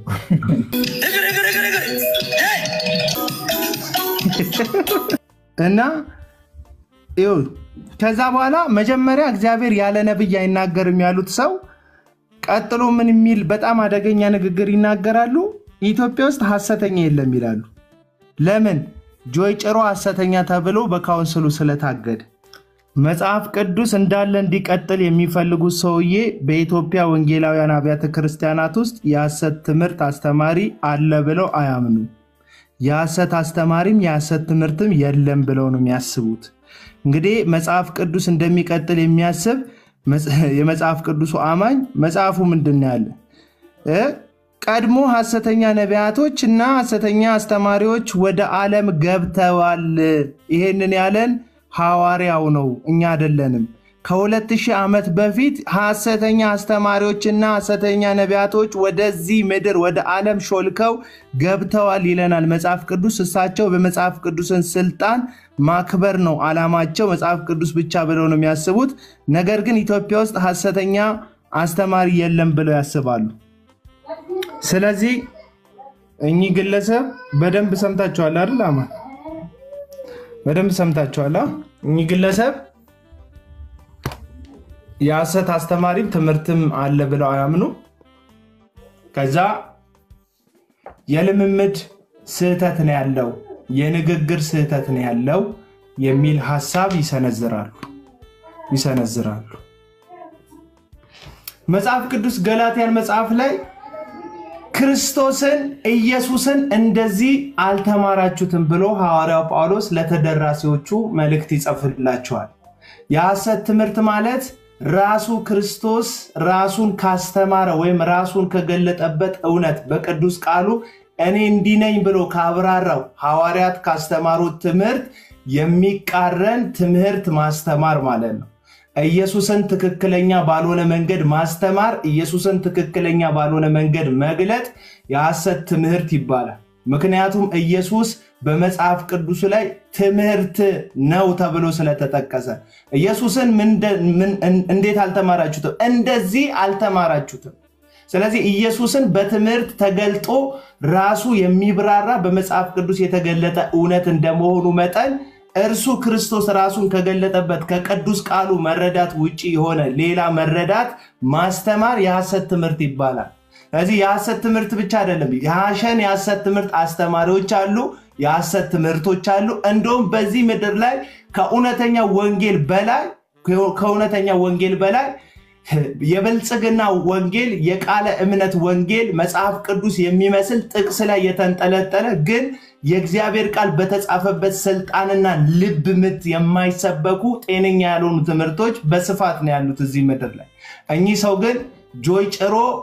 Speaker 1: እና ይኸው ከዛ በኋላ መጀመሪያ እግዚአብሔር ያለ ነብይ አይናገርም ያሉት ሰው ቀጥሎ ምን የሚል በጣም አደገኛ ንግግር ይናገራሉ። ኢትዮጵያ ውስጥ ሐሰተኛ የለም ይላሉ። ለምን? ጆይ ጭሮ ሐሰተኛ ተብሎ በካውንስሉ ስለታገደ መጽሐፍ ቅዱስ እንዳለ እንዲቀጥል የሚፈልጉት ሰውዬ በኢትዮጵያ ወንጌላውያን አብያተ ክርስቲያናት ውስጥ የሐሰት ትምህርት አስተማሪ አለ ብለው አያምኑ። የሐሰት አስተማሪም የሐሰት ትምህርትም የለም ብለው ነው የሚያስቡት። እንግዲህ መጽሐፍ ቅዱስ እንደሚቀጥል የሚያስብ የመጽሐፍ ቅዱሱ አማኝ መጽሐፉ ምንድን ነው ያለ? ቀድሞ ሐሰተኛ ነቢያቶች እና ሐሰተኛ አስተማሪዎች ወደ ዓለም ገብተዋል። ይሄንን ያለን ሐዋርያው ነው፣ እኛ አይደለንም። ከሁለት ሺህ ዓመት በፊት ሐሰተኛ አስተማሪዎችና ሐሰተኛ ነቢያቶች ወደዚህ ምድር ወደ ዓለም ሾልከው ገብተዋል ይለናል መጽሐፍ ቅዱስ። እሳቸው በመጽሐፍ ቅዱስን ስልጣን ማክበር ነው ዓላማቸው። መጽሐፍ ቅዱስ ብቻ ብለው ነው የሚያስቡት። ነገር ግን ኢትዮጵያ ውስጥ ሐሰተኛ አስተማሪ የለም ብለው ያስባሉ። ስለዚህ እኚህ ግለሰብ በደንብ ሰምታችኋል አይደል? አማ በደንብ ሰምታችኋል። እኚህ ግለሰብ የሐሰት አስተማሪም ትምህርትም አለ ብለው አያምኑ። ከዛ የልምምድ ስህተት ነው ያለው፣ የንግግር ስህተት ነው ያለው የሚል ሀሳብ ይሰነዝራሉ ይሰነዝራሉ። መጽሐፍ ቅዱስ ገላትያን መጽሐፍ ላይ ክርስቶስን ኢየሱስን እንደዚህ አልተማራችሁትም ብሎ ሐዋርያው ጳውሎስ ለተደራሲዎቹ መልእክት ይጽፍላቸዋል። የሐሰት ትምህርት ማለት ራሱ ክርስቶስ ራሱን ካስተማረ ወይም ራሱን ከገለጠበት እውነት በቅዱስ ቃሉ እኔ እንዲህ ነኝ ብሎ ካብራራው ሐዋርያት ካስተማሩት ትምህርት የሚቃረን ትምህርት ማስተማር ማለት ነው። ኢየሱስን ትክክለኛ ባልሆነ መንገድ ማስተማር፣ ኢየሱስን ትክክለኛ ባልሆነ መንገድ መግለጥ የሐሰት ትምህርት ይባላል። ምክንያቱም ኢየሱስ በመጽሐፍ ቅዱሱ ላይ ትምህርት ነው ተብሎ ስለተጠቀሰ ኢየሱስን እንዴት አልተማራችሁትም? እንደዚህ አልተማራችሁትም። ስለዚህ ኢየሱስን በትምህርት ተገልጦ ራሱ የሚብራራ በመጽሐፍ ቅዱስ የተገለጠ እውነት እንደመሆኑ መጠን እርሱ ክርስቶስ ራሱን ከገለጠበት ከቅዱስ ቃሉ መረዳት ውጭ የሆነ ሌላ መረዳት ማስተማር የሐሰት ትምህርት ይባላል። ስለዚህ የሐሰት ትምህርት ብቻ አይደለም፣ የሐሸን የሐሰት ትምህርት አስተማሪዎች አሉ፣ የሐሰት ትምህርቶች አሉ። እንደውም በዚህ ምድር ላይ ከእውነተኛ ወንጌል በላይ ከእውነተኛ ወንጌል በላይ የብልጽግና ወንጌል የቃለ እምነት ወንጌል መጽሐፍ ቅዱስ የሚመስል ጥቅስ ላይ የተንጠለጠለ ግን የእግዚአብሔር ቃል በተጻፈበት ስልጣንና ልብ ምት የማይሰበኩ ጤነኛ ያልሆኑ ትምህርቶች በስፋት ነው ያሉት እዚህ ምድር ላይ። እኚህ ሰው ግን ጆይ ጭሮ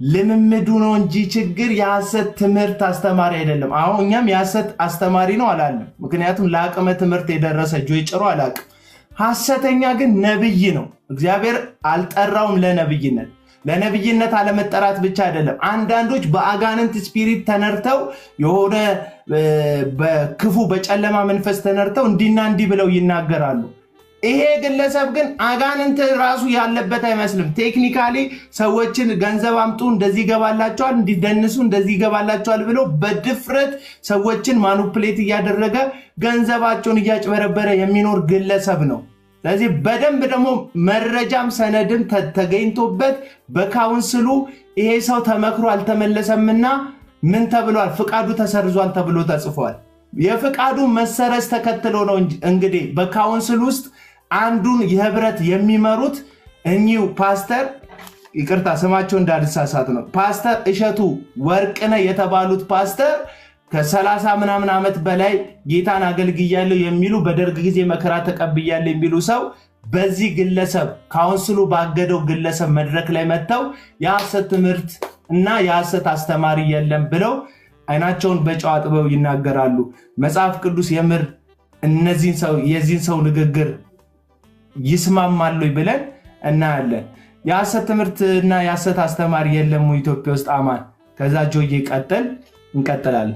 Speaker 1: ልምምዱ ነው እንጂ ችግር የሐሰት ትምህርት አስተማሪ አይደለም። አሁን እኛም የሐሰት አስተማሪ ነው አላለም። ምክንያቱም ለአቅመ ትምህርት የደረሰ ጆይ ጭሮ አላቅም። ሐሰተኛ ግን ነብይ ነው። እግዚአብሔር አልጠራውም ለነብይነት። ለነብይነት አለመጠራት ብቻ አይደለም። አንዳንዶች በአጋንንት ስፒሪት ተነርተው የሆነ በክፉ በጨለማ መንፈስ ተነርተው እንዲና እንዲህ ብለው ይናገራሉ። ይሄ ግለሰብ ግን አጋንንት ራሱ ያለበት አይመስልም። ቴክኒካሊ ሰዎችን ገንዘብ አምጡ፣ እንደዚህ ይገባላቸዋል፣ እንዲደንሱ እንደዚህ ይገባላቸዋል ብሎ በድፍረት ሰዎችን ማኑፕሌት እያደረገ ገንዘባቸውን እያጭበረበረ የሚኖር ግለሰብ ነው። ስለዚህ በደንብ ደግሞ መረጃም ሰነድም ተገኝቶበት በካውንስሉ ይሄ ሰው ተመክሮ አልተመለሰምና ምን ተብሏል? ፍቃዱ ተሰርዟል ተብሎ ተጽፏል። የፍቃዱ መሰረዝ ተከትሎ ነው እንግዲህ በካውንስል ውስጥ አንዱን የህብረት የሚመሩት እኚሁ ፓስተር ይቅርታ ስማቸው እንዳልሳሳት ነው ፓስተር እሸቱ ወርቅነህ የተባሉት ፓስተር ከሰላሳ ምናምን ዓመት በላይ ጌታን አገልግያለሁ የሚሉ በደርግ ጊዜ መከራ ተቀብያለሁ የሚሉ ሰው በዚህ ግለሰብ ካውንስሉ ባገደው ግለሰብ መድረክ ላይ መጥተው የሐሰት ትምህርት እና የሐሰት አስተማሪ የለም ብለው አይናቸውን በጨው አጥበው ይናገራሉ። መጽሐፍ ቅዱስ የምር እነዚህን ሰው የዚህን ሰው ንግግር ይስማማሉ ብለን እናያለን። የሐሰት ትምህርት እና የሐሰት አስተማሪ የለም ኢትዮጵያ ውስጥ አማን። ከዛ ጆዬ ቀጥል፣ እንቀጥላለን።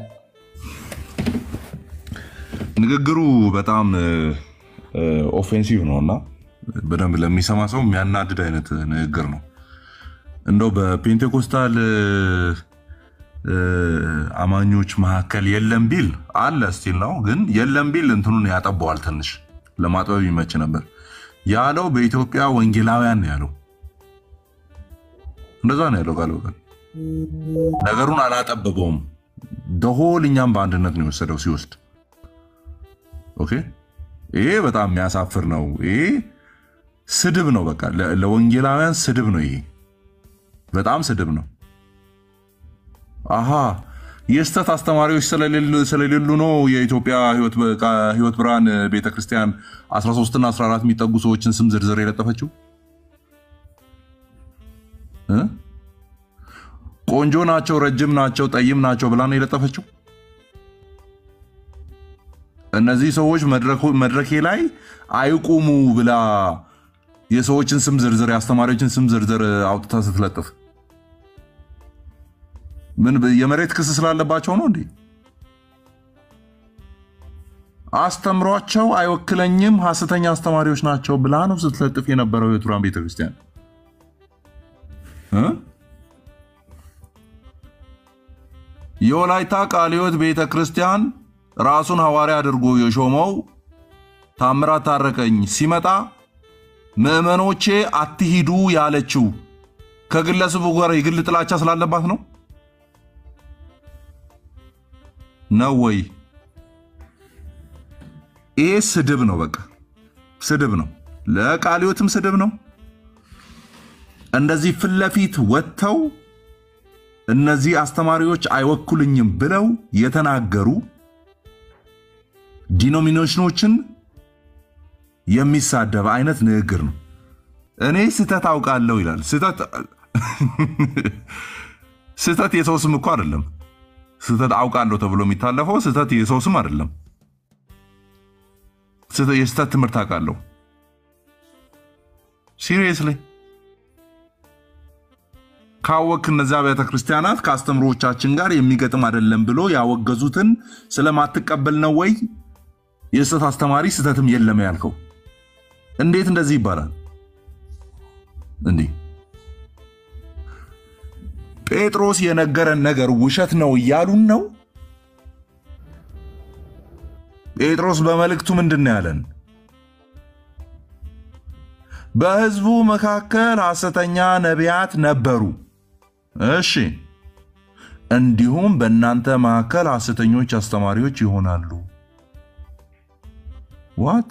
Speaker 3: ንግግሩ በጣም ኦፌንሲቭ ነው እና በደንብ ለሚሰማ ሰው የሚያናድድ አይነት ንግግር ነው። እንደው በፔንቴኮስታል አማኞች መካከል የለም ቢል አለ ስቲል ነው፣ ግን የለም ቢል እንትኑን ያጠበዋል ትንሽ ለማጥበብ ይመች ነበር ያለው። በኢትዮጵያ ወንጌላውያን ነው ያለው። እንደዛ ነው ያለው ቃል በቃል ነገሩን አላጠበበውም። ደሆል እኛም በአንድነት ነው የወሰደው ሲወስድ። ኦኬ ይሄ በጣም የሚያሳፍር ነው። ይሄ ስድብ ነው። በቃ ለወንጌላውያን ስድብ ነው። ይሄ በጣም ስድብ ነው። አሃ የስተት አስተማሪዎች ስለሌሉ ነው የኢትዮጵያ ሕይወት ብርሃን ቤተክርስቲያን 13 እና 14 የሚጠጉ ሰዎችን ስም ዝርዝር የለጠፈችው። ቆንጆ ናቸው፣ ረጅም ናቸው፣ ጠይም ናቸው ብላ ነው የለጠፈችው። እነዚህ ሰዎች መድረኬ ላይ አይቁሙ ብላ የሰዎችን ስም ዝርዝር የአስተማሪዎችን ስም ዝርዝር አውጥታ ስትለጥፍ ምን የመሬት ክስ ስላለባቸው ነው እንዴ? አስተምሯቸው አይወክለኝም፣ ሐሰተኛ አስተማሪዎች ናቸው ብላ ነው ስትለጥፍ የነበረው ሕይወት ብርሃን ቤተክርስቲያን። የወላይታ ቃለ ሕይወት ቤተክርስቲያን ራሱን ሐዋርያ አድርጎ የሾመው ታምራት ታረቀኝ ሲመጣ ምዕመኖቼ አትሂዱ ያለችው ከግለሰቡ ጋር የግል ጥላቻ ስላለባት ነው ነው ወይ? ይሄ ስድብ ነው። በቃ ስድብ ነው። ለቃለ ሕይወትም ስድብ ነው። እንደዚህ ፊት ለፊት ወጥተው እነዚህ አስተማሪዎች አይወኩልኝም ብለው የተናገሩ ዲኖሚኔሽኖችን የሚሳደብ አይነት ንግግር ነው። እኔ ስህተት አውቃለሁ ይላል። ስህተት የሰው ስም እኮ አይደለም። ስህተት አውቃለሁ ተብሎ የሚታለፈው ስህተት የሰው ስም አይደለም። የስህተት ትምህርት አውቃለሁ። ሲሪየስሊ ካወክ እነዚያ ቤተ ክርስቲያናት ከአስተምሮቻችን ጋር የሚገጥም አይደለም ብሎ ያወገዙትን ስለማትቀበል ነው ወይ የስህተት አስተማሪ ስህተትም የለም ያልከው? እንዴት እንደዚህ ይባላል? እንዲህ ጴጥሮስ የነገረን ነገር ውሸት ነው እያሉን ነው። ጴጥሮስ በመልእክቱ ምንድን ነው ያለን? በሕዝቡ መካከል ሐሰተኛ ነቢያት ነበሩ። እሺ፣ እንዲሁም በእናንተ መካከል ሐሰተኞች አስተማሪዎች ይሆናሉ። ዋት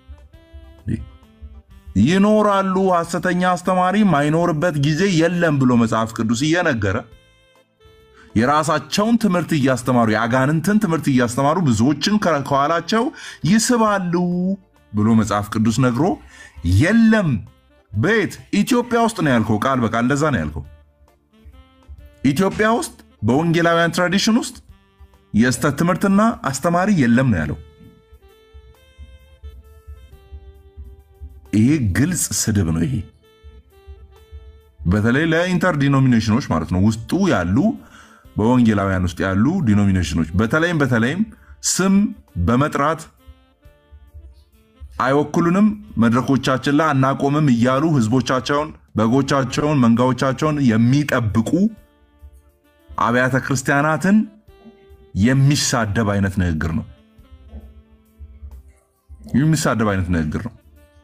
Speaker 3: ይኖራሉ። ሐሰተኛ አስተማሪ ማይኖርበት ጊዜ የለም ብሎ መጽሐፍ ቅዱስ እየነገረ የራሳቸውን ትምህርት እያስተማሩ የአጋንንትን ትምህርት እያስተማሩ ብዙዎችን ከኋላቸው ይስባሉ ብሎ መጽሐፍ ቅዱስ ነግሮ የለም። ቤት ኢትዮጵያ ውስጥ ነው ያልከው፣ ቃል በቃል እንደዛ ነው ያልከው። ኢትዮጵያ ውስጥ በወንጌላውያን ትራዲሽን ውስጥ የስተት ትምህርትና አስተማሪ የለም ነው ያለው። ይሄ ግልጽ ስድብ ነው። ይሄ በተለይ ለኢንተር ዲኖሚኔሽኖች ማለት ነው ውስጡ ያሉ በወንጌላውያን ውስጥ ያሉ ዲኖሚኔሽኖች በተለይም በተለይም ስም በመጥራት አይወክሉንም፣ መድረኮቻችን ላይ አናቆምም እያሉ ህዝቦቻቸውን፣ በጎቻቸውን፣ መንጋዎቻቸውን የሚጠብቁ አብያተ ክርስቲያናትን የሚሳደብ አይነት ንግግር ነው። የሚሳደብ አይነት ንግግር ነው።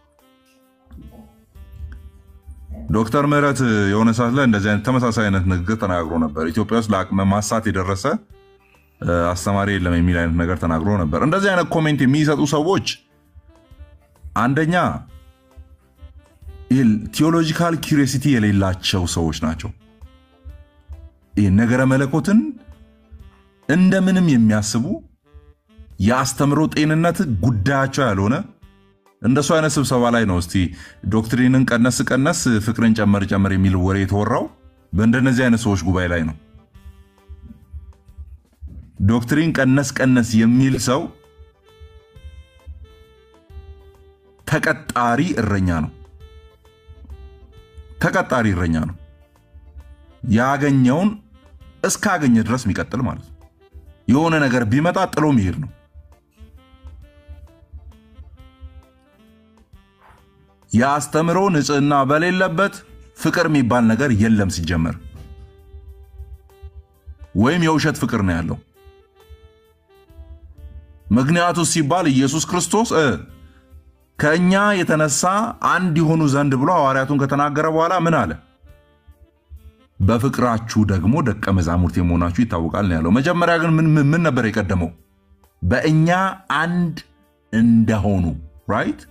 Speaker 3: ዶክተር ምህረት የሆነ ሰዓት ላይ እንደዚህ አይነት ተመሳሳይ አይነት ንግግር ተናግሮ ነበር። ኢትዮጵያ ውስጥ ለአቅመ ማሳት የደረሰ አስተማሪ የለም የሚል አይነት ነገር ተናግሮ ነበር። እንደዚህ አይነት ኮሜንት የሚሰጡ ሰዎች አንደኛ ቴዎሎጂካል ኪሪሲቲ የሌላቸው ሰዎች ናቸው። ይህ ነገረ መለኮትን እንደምንም የሚያስቡ የአስተምሮ ጤንነት ጉዳያቸው ያልሆነ እንደሱ አይነት ስብሰባ ላይ ነው እስቲ ዶክትሪንን ቀነስ ቀነስ ፍቅርን ጨመር ጨመር የሚል ወሬ የተወራው በእንደነዚህ አይነት ሰዎች ጉባኤ ላይ ነው። ዶክትሪን ቀነስ ቀነስ የሚል ሰው ተቀጣሪ እረኛ ነው። ተቀጣሪ እረኛ ነው። ያገኘውን እስካገኘ ድረስ የሚቀጥል ማለት ነው። የሆነ ነገር ቢመጣ ጥሎ መሄድ ነው። የአስተምሮ ንጽህና በሌለበት ፍቅር የሚባል ነገር የለም ሲጀመር፣ ወይም የውሸት ፍቅር ነው ያለው። ምክንያቱ ሲባል ኢየሱስ ክርስቶስ ከእኛ የተነሳ አንድ የሆኑ ዘንድ ብሎ ሐዋርያቱን ከተናገረ በኋላ ምን አለ? በፍቅራችሁ ደግሞ ደቀ መዛሙርት የመሆናችሁ ይታወቃል ነው ያለው። መጀመሪያ ግን ምን ነበር የቀደመው? በእኛ አንድ እንደሆኑ ራይት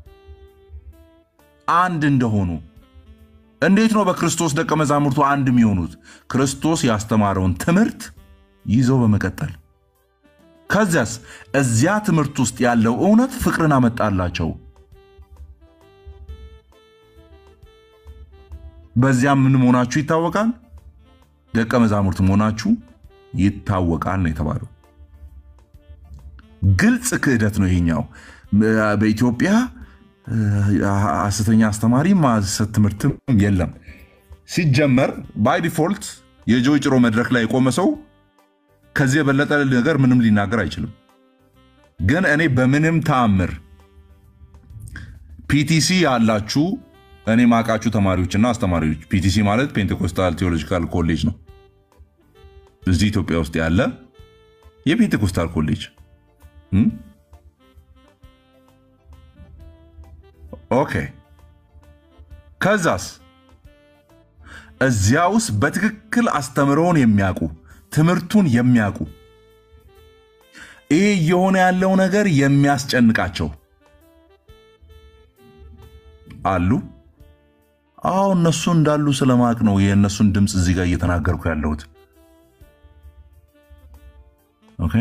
Speaker 3: አንድ እንደሆኑ። እንዴት ነው በክርስቶስ ደቀ መዛሙርቱ አንድ የሚሆኑት? ክርስቶስ ያስተማረውን ትምህርት ይዘው በመቀጠል ከዚያስ እዚያ ትምህርት ውስጥ ያለው እውነት ፍቅርን አመጣላቸው። በዚያም ምን መሆናችሁ ይታወቃል? ደቀ መዛሙርት መሆናችሁ ይታወቃል ነው የተባለው። ግልጽ ክህደት ነው ይሄኛው። በኢትዮጵያ ሐሰተኛ አስተማሪ ሐሰት ትምህርትም የለም። ሲጀመር ባይ ዲፎልት የጆይ ጭሮ መድረክ ላይ የቆመ ሰው ከዚህ የበለጠ ነገር ምንም ሊናገር አይችልም። ግን እኔ በምንም ተአምር ፒቲሲ ያላችሁ እኔ ማቃችሁ ተማሪዎችና አስተማሪዎች ፒቲሲ ማለት ፔንቴኮስታል ቴዎሎጂካል ኮሌጅ ነው። እዚህ ኢትዮጵያ ውስጥ ያለ የፔንቴኮስታል ኮሌጅ ኦኬ። ከዛስ እዚያ ውስጥ በትክክል አስተምረውን የሚያውቁ ትምህርቱን የሚያውቁ ይህ እየሆነ ያለው ነገር የሚያስጨንቃቸው አሉ። አዎ እነሱ እንዳሉ ስለማቅ ነው የእነሱን ድምፅ እዚህ ጋር እየተናገርኩ ያለሁት። ኦኬ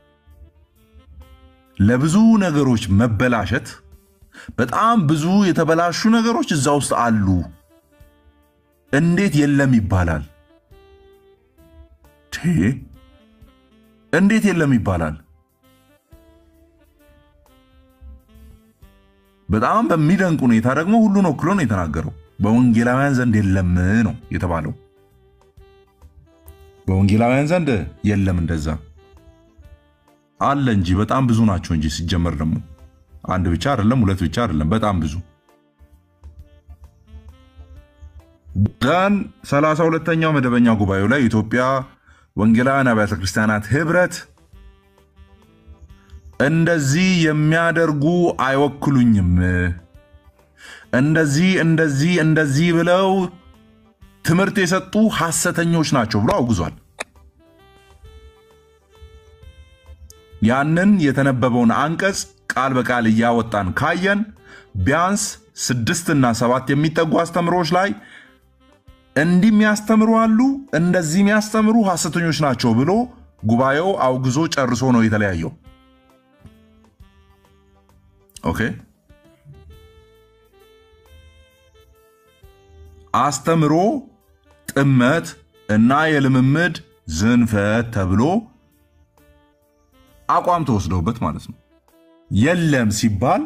Speaker 3: ለብዙ ነገሮች መበላሸት በጣም ብዙ የተበላሹ ነገሮች እዛ ውስጥ አሉ። እንዴት የለም ይባላል? እንዴት የለም ይባላል? በጣም በሚደንቅ ሁኔታ ደግሞ ሁሉን ወክሎ ነው የተናገረው። በወንጌላውያን ዘንድ የለም ነው የተባለው። በወንጌላውያን ዘንድ የለም እንደዛ አለ እንጂ በጣም ብዙ ናቸው እንጂ ሲጀመር ደግሞ አንድ ብቻ አይደለም፣ ሁለት ብቻ አይደለም፣ በጣም ብዙ ደን ሰላሳ ሁለተኛው መደበኛ ጉባኤው ላይ የኢትዮጵያ ወንጌላውያን አብያተ ክርስቲያናት ህብረት እንደዚህ የሚያደርጉ አይወክሉኝም፣ እንደዚህ እንደዚህ እንደዚህ ብለው ትምህርት የሰጡ ሐሰተኞች ናቸው ብሎ አውግዟል። ያንን የተነበበውን አንቀጽ ቃል በቃል እያወጣን ካየን ቢያንስ ስድስትና ሰባት የሚጠጉ አስተምሮች ላይ እንዲህ የሚያስተምሩ አሉ፣ እንደዚህ የሚያስተምሩ ሐሰተኞች ናቸው ብሎ ጉባኤው አውግዞ ጨርሶ ነው የተለያየው። ኦኬ አስተምሮ ጥመት እና የልምምድ ዝንፈት ተብሎ አቋም ተወስደውበት ማለት ነው። የለም ሲባል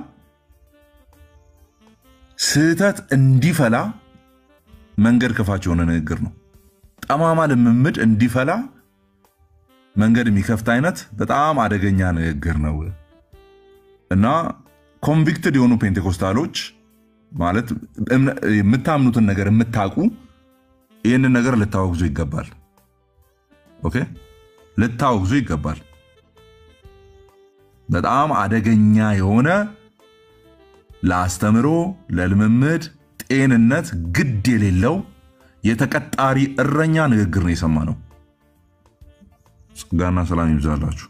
Speaker 3: ስህተት እንዲፈላ መንገድ ከፋች የሆነ ንግግር ነው። ጠማማ ልምምድ እንዲፈላ መንገድ የሚከፍት አይነት በጣም አደገኛ ንግግር ነው እና ኮንቪክትድ የሆኑ ፔንቴኮስታሎች ማለት የምታምኑትን ነገር የምታውቁ ይህንን ነገር ልታወግዙ ይገባል። ኦኬ ልታወግዙ ይገባል። በጣም አደገኛ የሆነ ለአስተምሮ፣ ለልምምድ፣ ጤንነት ግድ የሌለው የተቀጣሪ እረኛ ንግግር ነው የሰማ ነው። ጸጋና ሰላም ይብዛላችሁ።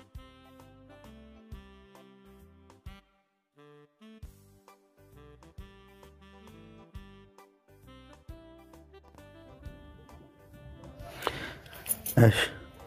Speaker 5: እሺ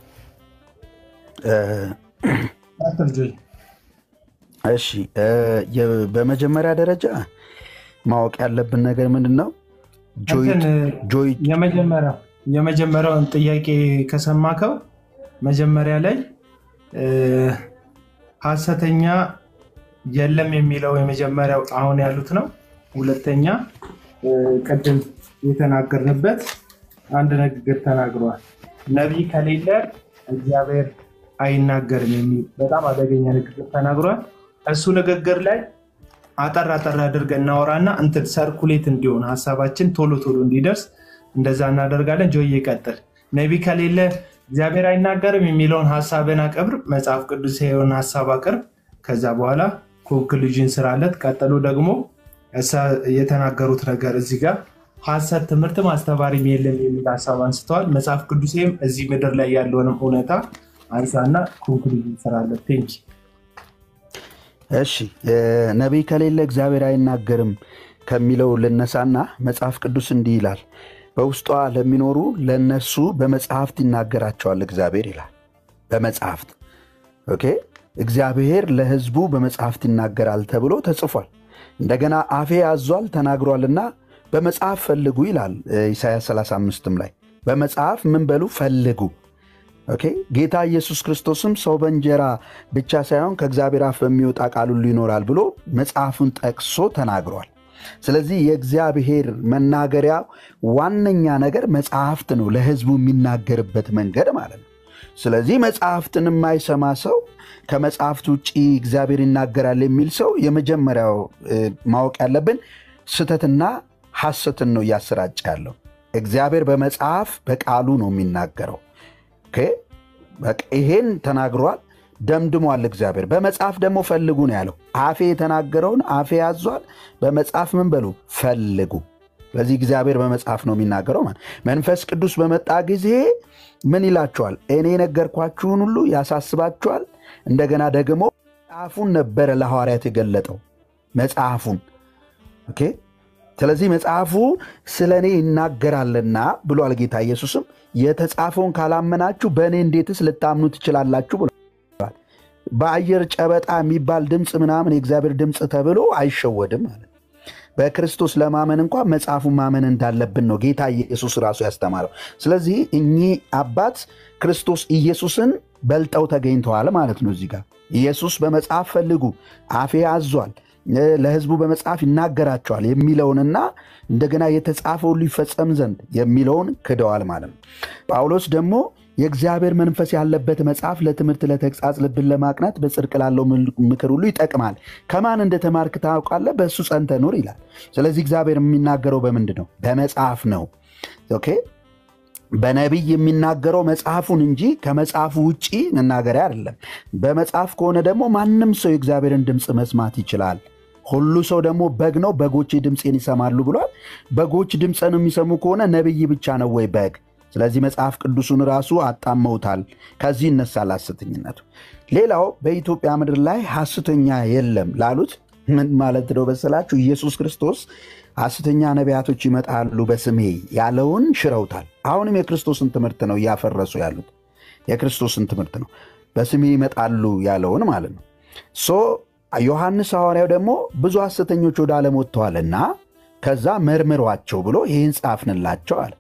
Speaker 5: እሺ የ- በመጀመሪያ ደረጃ ማወቅ ያለብን ነገር ምንድን ነው? ጆይ- ጆይ
Speaker 1: የመጀመሪያው የመጀመሪያውን ጥያቄ ከሰማከው መጀመሪያ ላይ እ፣ ሐሰተኛ የለም የሚለው የመጀመሪያው አሁን ያሉት ነው። ሁለተኛ እ፣ ቅድም የተናገርንበት አንድ ንግግር ተናግረዋል። ነቢይ ከሌለ እግዚአብሔር አይናገርም የሚል በጣም አደገኛ ንግግር ተናግሯል። እሱ ንግግር ላይ አጠር አጠር አድርገን እናወራና እንትን ሰርኩሌት እንዲሆን ሀሳባችን ቶሎ ቶሎ እንዲደርስ እንደዛ እናደርጋለን። ጆይ ይቀጥል። ነቢይ ከሌለ እግዚአብሔር አይናገርም የሚለውን ሀሳብን አቅርብ፣ መጽሐፍ ቅዱስ የሆነ ሀሳብ አቅርብ። ከዛ በኋላ ኮንክሉዥን ስራለት። ቀጥሎ ደግሞ እሳ- የተናገሩት ነገር እዚህ ጋር ሀሰት ትምህርት ማስተማሪም የለም የሚል ሀሳብ አንስተዋል። መጽሐፍ ቅዱሴም እዚህ ምድር ላይ ያለውንም እውነታ አንሳና ኮንክሉዥን ስራለት። ቴንኪ
Speaker 5: እሺ እ፣ ነቢይ ከሌለ እግዚአብሔር አይናገርም ከሚለው ልነሳና መጽሐፍ ቅዱስ እንዲህ ይላል፣ በውስጧ ለሚኖሩ ለእነሱ በመጽሐፍት ይናገራቸዋል እግዚአብሔር ይላል። በመጽሐፍት ኦኬ። እግዚአብሔር ለሕዝቡ በመጽሐፍት ይናገራል ተብሎ ተጽፏል። እንደገና አፌ አዟል ተናግሯልና በመጽሐፍ ፈልጉ ይላል እ፣ ኢሳያስ 35ም ላይ በመጽሐፍ ምን በሉ ፈልጉ ኦኬ ጌታ ኢየሱስ ክርስቶስም ሰው በእንጀራ ብቻ ሳይሆን ከእግዚአብሔር አፍ በሚወጣ ቃል ሁሉ ይኖራል ብሎ መጽሐፉን ጠቅሶ ተናግሯል። ስለዚህ የእግዚአብሔር መናገሪያ ዋነኛ ነገር መጽሐፍት ነው፣ ለሕዝቡ የሚናገርበት መንገድ ማለት ነው። ስለዚህ መጽሐፍትን የማይሰማ ሰው ከመጽሐፍት ውጭ እግዚአብሔር ይናገራል የሚል ሰው የመጀመሪያው እ፣ ማወቅ ያለብን ስህተትና ሐሰትን ነው እያሰራጨ ያለው። እግዚአብሔር በመጽሐፍ በቃሉ ነው የሚናገረው። ኦኬ፣ በቃ ይሄን ተናግሯል፣ ደምድሟል። እግዚአብሔር በመጽሐፍ ደግሞ ፈልጉ ነው ያለው። አፌ የተናገረውን አፌ ያዟል፣ በመጽሐፍ ምን በሉ ፈልጉ። ስለዚህ እግዚአብሔር በመጽሐፍ ነው የሚናገረው ማለት መንፈስ ቅዱስ በመጣ ጊዜ ምን ይላችኋል? እኔ የነገርኳችሁን ሁሉ ያሳስባችኋል። እንደገና ደግሞ መጽሐፉን ነበረ ለሐዋርያት የገለጠው መጽሐፉን ኦኬ ስለዚህ መጽሐፉ ስለ እኔ ይናገራልና ብሏል ጌታ ኢየሱስም የተጻፈውን ካላመናችሁ በእኔ እንዴትስ ልታምኑ ትችላላችሁ ብሏል። በአየር ጨበጣ የሚባል ድምፅ ምናምን የእግዚአብሔር ድምፅ ተብሎ አይሸወድም ማለት ነው። በክርስቶስ ለማመን እንኳ መጽሐፉን ማመን እንዳለብን ነው ጌታ ኢየሱስ ራሱ ያስተማረው። ስለዚህ እኚህ አባት ክርስቶስ ኢየሱስን በልጠው ተገኝተዋል ማለት ነው። እዚህ ጋር ኢየሱስ በመጽሐፍ ፈልጉ አፌ አዟል እ፣ ለሕዝቡ በመጽሐፍ ይናገራቸዋል የሚለውንና እንደገና የተጻፈውን ሊፈጸም ዘንድ የሚለውን ክደዋል ማለት ነው። ጳውሎስ ደግሞ የእግዚአብሔር መንፈስ ያለበት መጽሐፍ ለትምህርት፣ ለተግሣጽ፣ ልብን ለማቅናት በጽድቅ ላለው ምክር ሁሉ ይጠቅማል። ከማን እንደተማርክ ታውቃለህ፣ በእሱ ጸንተ ኑር ይላል። ስለዚህ እግዚአብሔር የሚናገረው በምንድን ነው? በመጽሐፍ ነው። ኦኬ በነቢይ የሚናገረው መጽሐፉን እንጂ ከመጽሐፉ ውጪ መናገሪያ አይደለም። በመጽሐፍ ከሆነ ደግሞ ማንም ሰው የእግዚአብሔርን ድምፅ መስማት ይችላል። ሁሉ ሰው ደግሞ በግ ነው፣ በጎቼ ድምፄን ይሰማሉ ብሏል። በጎች ድምፅን የሚሰሙ ከሆነ ነቢይ ብቻ ነው ወይ በግ? ስለዚህ መጽሐፍ ቅዱሱን ራሱ አጣመውታል። ከዚህ ይነሳል ሐሰተኝነቱ። ሌላው በኢትዮጵያ ምድር ላይ ሐሰተኛ የለም ላሉት ምን ማለት ነው መሰላችሁ? ኢየሱስ ክርስቶስ ሐሰተኛ ነቢያቶች ይመጣሉ በስሜ ያለውን ሽረውታል። አሁንም የክርስቶስን ትምህርት ነው እያፈረሱ ያሉት። የክርስቶስን ትምህርት ነው በስሜ ይመጣሉ ያለውን ማለት ነው። ሶ ዮሐንስ ሐዋርያው ደግሞ ብዙ ሐሰተኞች ወደ ዓለም ወጥተዋልና ከዛ መርምሯቸው ብሎ ይህን ጻፍንላቸው አለ።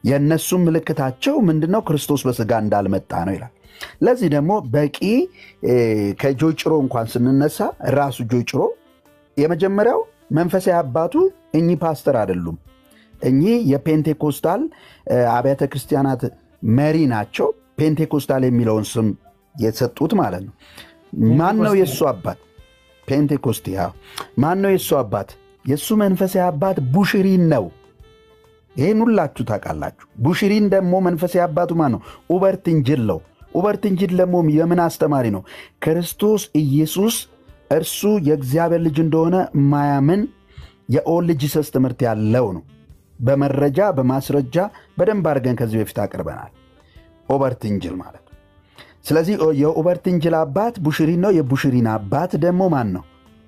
Speaker 5: የእነሱም ምልክታቸው ምንድነው? ክርስቶስ በስጋ እንዳልመጣ ነው ይላል። ለዚህ ደግሞ በቂ ከጆይ ጭሮ እንኳን ስንነሳ ራሱ ጆይ ጭሮ የመጀመሪያው መንፈሳዊ አባቱ እኚህ ፓስተር አይደሉም። እኚህ የፔንቴኮስታል አብያተ ክርስቲያናት መሪ ናቸው። ፔንቴኮስታል የሚለውን ስም የተሰጡት ማለት ነው። ማን ነው የእሱ አባት? ፔንቴኮስቴ። ማን ነው የእሱ አባት? የእሱ መንፈሳዊ አባት ቡሽሪን ነው። ይህን ሁላችሁ ታውቃላችሁ። ቡሽሪን ደግሞ መንፈሳዊ አባቱ ማን ነው? ኡበርት እንጅል ነው። ኡበርት እንጅል ደግሞ የምን አስተማሪ ነው? ክርስቶስ ኢየሱስ እርሱ የእግዚአብሔር ልጅ እንደሆነ ማያምን የኦል ጂሰስ ትምህርት ያለው ነው። በመረጃ በማስረጃ በደንብ አድርገን ከዚህ በፊት አቅርበናል። ኦበርት እንጅል ማለት ነው። ስለዚህ የኦበርት እንጅል አባት ቡሽሪን ነው። የቡሽሪን አባት ደግሞ ማን ነው?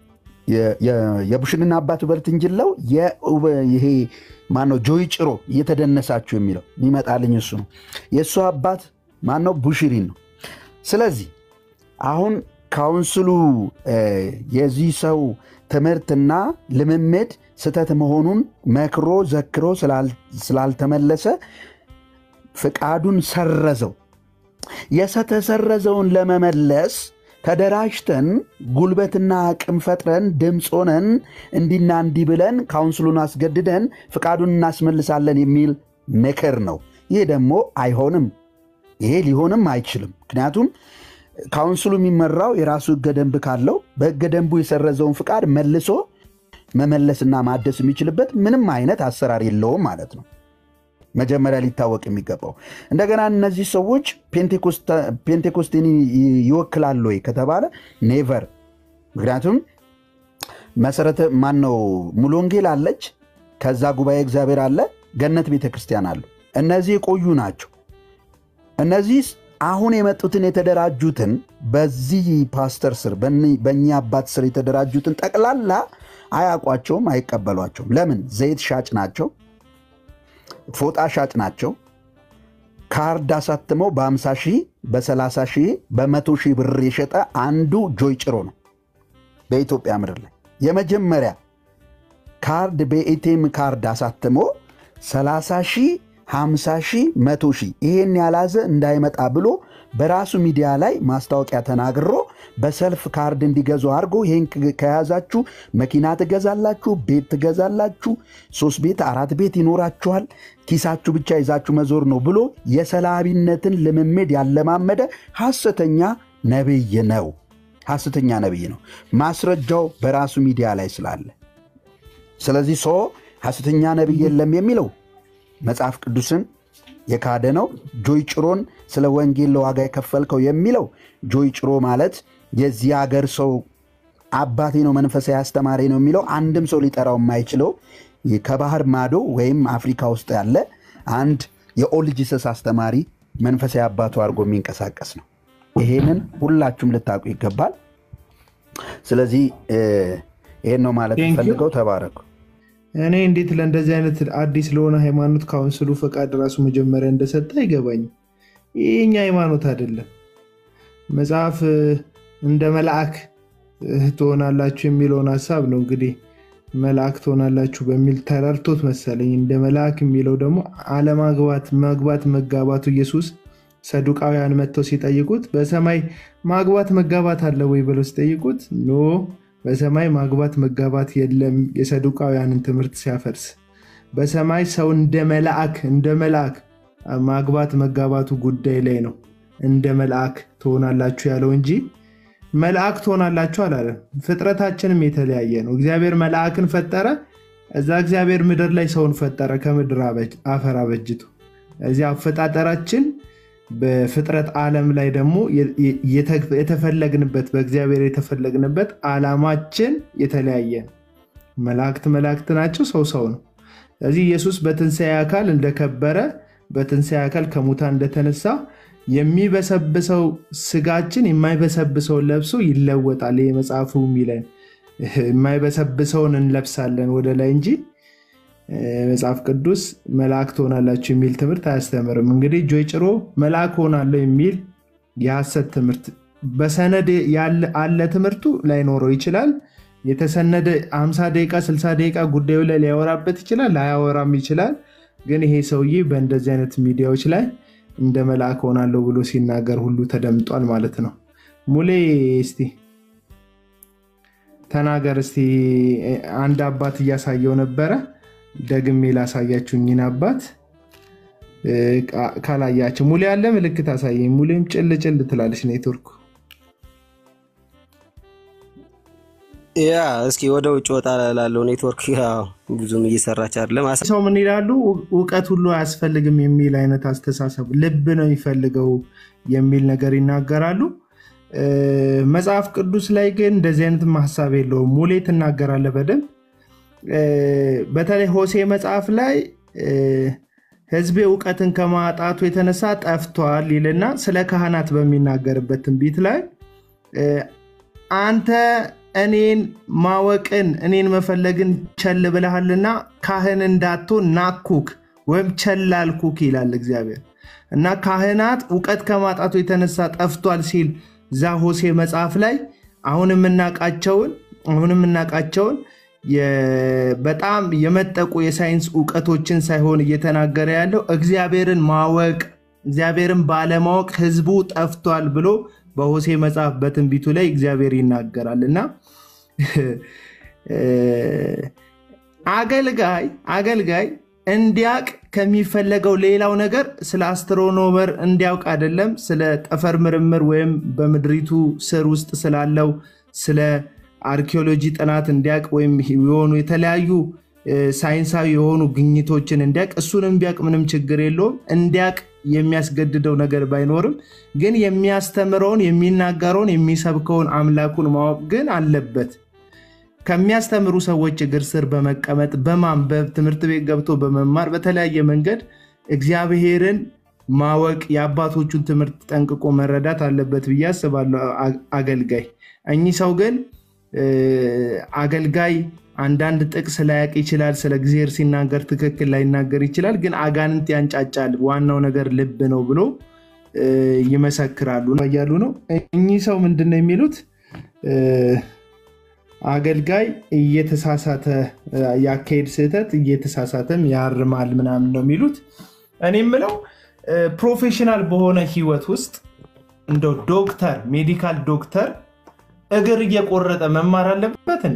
Speaker 5: የቡሽሪን አባት ኦበርት እንጅል ነው። ይሄ ማን ነው? ጆይ ጭሮ እየተደነሳችሁ የሚለው የሚመጣልኝ እሱ ነው። የእሱ አባት ማን ነው? ቡሽሪን ነው። ስለዚህ አሁን ካውንስሉ የዚህ ሰው ትምህርትና ልምምድ ስህተት መሆኑን መክሮ ዘክሮ ስላልተመለሰ ፍቃዱን ሰረዘው። የተሰረዘውን ለመመለስ ተደራጅተን ጉልበትና አቅም ፈጥረን ድምፅ ሆነን እንዲና እንዲህ ብለን ካውንስሉን አስገድደን ፍቃዱን እናስመልሳለን የሚል ምክር ነው። ይህ ደግሞ አይሆንም። ይሄ ሊሆንም አይችልም። ምክንያቱም ካውንስሉ የሚመራው የራሱ ህገ ደንብ ካለው በህገ ደንቡ የሰረዘውን ፍቃድ መልሶ መመለስና ማደስ የሚችልበት ምንም አይነት አሰራር የለውም ማለት ነው። መጀመሪያ ሊታወቅ የሚገባው እንደገና እነዚህ ሰዎች ፔንቴኮስቴን ይወክላሉ ወይ ከተባለ ኔቨር። ምክንያቱም መሰረተ ማን ነው ሙሉ ወንጌል አለች፣ ከዛ ጉባኤ እግዚአብሔር አለ፣ ገነት ቤተ ክርስቲያን አሉ። እነዚህ የቆዩ ናቸው። እነዚህ አሁን የመጡትን የተደራጁትን በዚህ ፓስተር ስር በእኛ አባት ስር የተደራጁትን ጠቅላላ አያውቋቸውም፣ አይቀበሏቸውም። ለምን? ዘይት ሻጭ ናቸው፣ ፎጣ ሻጭ ናቸው። ካርድ አሳትመው በ50 ሺህ በ30 ሺህ በመቶ ሺህ ብር የሸጠ አንዱ ጆይ ጭሮ ነው በኢትዮጵያ ምድር ላይ የመጀመሪያ ካርድ በኤቲኤም ካርድ አሳትሞ 30 ሺህ 50 ሺህ መቶ ሺህ ይሄን ያላዘ እንዳይመጣ ብሎ በራሱ ሚዲያ ላይ ማስታወቂያ ተናግሮ በሰልፍ ካርድ እንዲገዙ አድርጎ ይህን ከያዛችሁ መኪና ትገዛላችሁ፣ ቤት ትገዛላችሁ፣ ሶስት ቤት አራት ቤት ይኖራችኋል፣ ኪሳችሁ ብቻ ይዛችሁ መዞር ነው ብሎ የሰላቢነትን ልምምድ ያለማመደ ሐሰተኛ ነቢይ ነው። ሐሰተኛ ነቢይ ነው። ማስረጃው በራሱ ሚዲያ ላይ ስላለ ስለዚህ ሰው ሐሰተኛ ነቢይ የለም የሚለው መጽሐፍ ቅዱስን የካደ ነው። ጆይ ጭሮን ስለ ወንጌል ለዋጋ የከፈልከው የሚለው ጆይ ጭሮ ማለት የዚህ ሀገር ሰው አባቴ ነው መንፈሳዊ አስተማሪ ነው የሚለው አንድም ሰው ሊጠራው የማይችለው ከባህር ማዶ ወይም አፍሪካ ውስጥ ያለ አንድ የኦልድ ጂሰስ አስተማሪ መንፈሳዊ አባቱ አድርጎ የሚንቀሳቀስ ነው። ይሄንን ሁላችሁም ልታውቁ ይገባል። ስለዚህ ይሄን ነው ማለት ፈልገው። ተባረኩ።
Speaker 1: እኔ እንዴት ለእንደዚህ አይነት አዲስ ለሆነ ሃይማኖት ካውንስሉ ፈቃድ ራሱ መጀመሪያ እንደሰጠ አይገባኝም። ይህ የኛ ሃይማኖት አይደለም። መጽሐፍ እንደ መልአክ ትሆናላችሁ የሚለውን ሀሳብ ነው እንግዲህ መልአክ ትሆናላችሁ በሚል ተረድቶት መሰለኝ። እንደ መልአክ የሚለው ደግሞ አለማግባት መግባት መጋባቱ ኢየሱስ ሰዱቃውያን መጥተው ሲጠይቁት በሰማይ ማግባት መጋባት አለ ወይ ብለው ሲጠይቁት ኖ በሰማይ ማግባት መጋባት የለም። የሰዱቃውያንን ትምህርት ሲያፈርስ በሰማይ ሰው እንደ መልአክ እንደ መልአክ ማግባት መጋባቱ ጉዳይ ላይ ነው እንደ መልአክ ትሆናላችሁ ያለው እንጂ መልአክ ትሆናላችሁ አላለም። ፍጥረታችንም የተለያየ ነው። እግዚአብሔር መልአክን ፈጠረ። እዛ እግዚአብሔር ምድር ላይ ሰውን ፈጠረ ከምድር አፈር አበጅቶ። እዚህ አፈጣጠራችን በፍጥረት ዓለም ላይ ደግሞ የተፈለግንበት በእግዚአብሔር የተፈለግንበት ዓላማችን የተለያየ ነው። መላእክት መላእክት ናቸው፣ ሰው ሰው ነው። ስለዚህ ኢየሱስ በትንሣኤ አካል እንደከበረ በትንሣኤ አካል ከሙታን እንደተነሳ የሚበሰብሰው ስጋችን የማይበሰብሰውን ለብሶ ይለወጣል። ይህ መጽሐፉ የሚለን የማይበሰብሰውን እንለብሳለን ወደ ላይ እንጂ መጽሐፍ ቅዱስ መልአክ ትሆናላችሁ የሚል ትምህርት አያስተምርም። እንግዲህ ጆይ ጭሮ መልአክ ሆናለሁ የሚል የሐሰት ትምህርት በሰነድ አለ ትምህርቱ ላይኖረው ይችላል። የተሰነደ 50 ደቂቃ 60 ደቂቃ ጉዳዩ ላይ ሊያወራበት ይችላል፣ ላያወራም ይችላል። ግን ይሄ ሰውዬ በእንደዚህ አይነት ሚዲያዎች ላይ እንደ መልአክ ሆናለሁ ብሎ ሲናገር ሁሉ ተደምጧል ማለት ነው። ሙሌ እስቲ ተናገር እስቲ። አንድ አባት እያሳየው ነበረ። ደግሜ ላሳያችሁኝን አባት ካላያቸው ሙሌ ያለ ምልክት አሳየኝ። ሙሌም ጭል ጭል ትላለች ኔትወርኩ።
Speaker 6: ያ እስኪ ወደ ውጭ ወጣ ላለው ኔትወርክ ያው ብዙም እየሰራች አይደለም። አሳ-
Speaker 1: ሰው ምን ይላሉ? እውቀት ሁሉ አያስፈልግም የሚል አይነት አስተሳሰብ ልብ ነው የሚፈልገው የሚል ነገር ይናገራሉ። እ፣ መጽሐፍ ቅዱስ ላይ ግን እንደዚህ አይነት ሀሳብ የለውም። ሙሌ ትናገራለህ በደንብ እ፣ በተለይ ሆሴ መጽሐፍ ላይ እ፣ ሕዝቤ እውቀትን ከማጣቱ የተነሳ ጠፍቷል ይልና ስለ ካህናት በሚናገርበት ትንቢት ላይ እ፣ አንተ እኔን ማወቅን እኔን መፈለግን ቸል ብለሃልና ካህን እንዳትሆን ናኩክ ወይም ቸል አልኩክ ይላል እግዚአብሔር እና ካህናት እውቀት ከማጣቱ የተነሳ ጠፍቷል ሲል ዛ ሆሴ መጽሐፍ ላይ አሁን የምናውቃቸውን አሁን የምናውቃቸውን የ- በጣም የመጠቁ የሳይንስ እውቀቶችን ሳይሆን እየተናገረ ያለው እግዚአብሔርን ማወቅ እግዚአብሔርን ባለማወቅ ህዝቡ ጠፍቷል ብሎ በሆሴ መጽሐፍ በትንቢቱ ላይ እግዚአብሔር ይናገራል እና አገልጋይ አገልጋይ እንዲያቅ ከሚፈለገው ሌላው ነገር ስለ አስትሮኖመር እንዲያውቅ አይደለም፣ ስለ ጠፈር ምርምር ወይም በምድሪቱ ስር ውስጥ ስላለው ስለ አርኪኦሎጂ ጥናት እንዲያቅ ወይም የሆኑ የተለያዩ እ፣ ሳይንሳዊ የሆኑ ግኝቶችን እንዲያቅ እሱንም ቢያቅ ምንም ችግር የለውም። እንዲያቅ የሚያስገድደው ነገር ባይኖርም ግን የሚያስተምረውን የሚናገረውን የሚሰብከውን አምላኩን ማወቅ ግን አለበት። ከሚያስተምሩ ሰዎች እግር ስር በመቀመጥ በማንበብ ትምህርት ቤት ገብቶ በመማር በተለያየ መንገድ እግዚአብሔርን ማወቅ የአባቶቹን ትምህርት ጠንቅቆ መረዳት አለበት ብዬ አስባለሁ። አ- አገልጋይ እኚህ ሰው ግን እ፣ አገልጋይ አንዳንድ ጥቅስ ላያቅ ይችላል። ስለ እግዚአብሔር ሲናገር ትክክል ላይናገር ይችላል። ግን አጋንንት ያንጫጫል፣ ዋናው ነገር ልብ ነው ብሎ እ፣ ይመሰክራሉ እያሉ ነው። እኚህ ሰው ምንድን ነው የሚሉት? እ፣ አገልጋይ እየተሳሳተ ያካሄድ ስህተት እየተሳሳተም ያርማል ምናምን ነው የሚሉት። እኔ የምለው እ፣ ፕሮፌሽናል በሆነ ህይወት ውስጥ እንደው ዶክተር ሜዲካል ዶክተር እግር እየቆረጠ መማር አለበት እንዴ?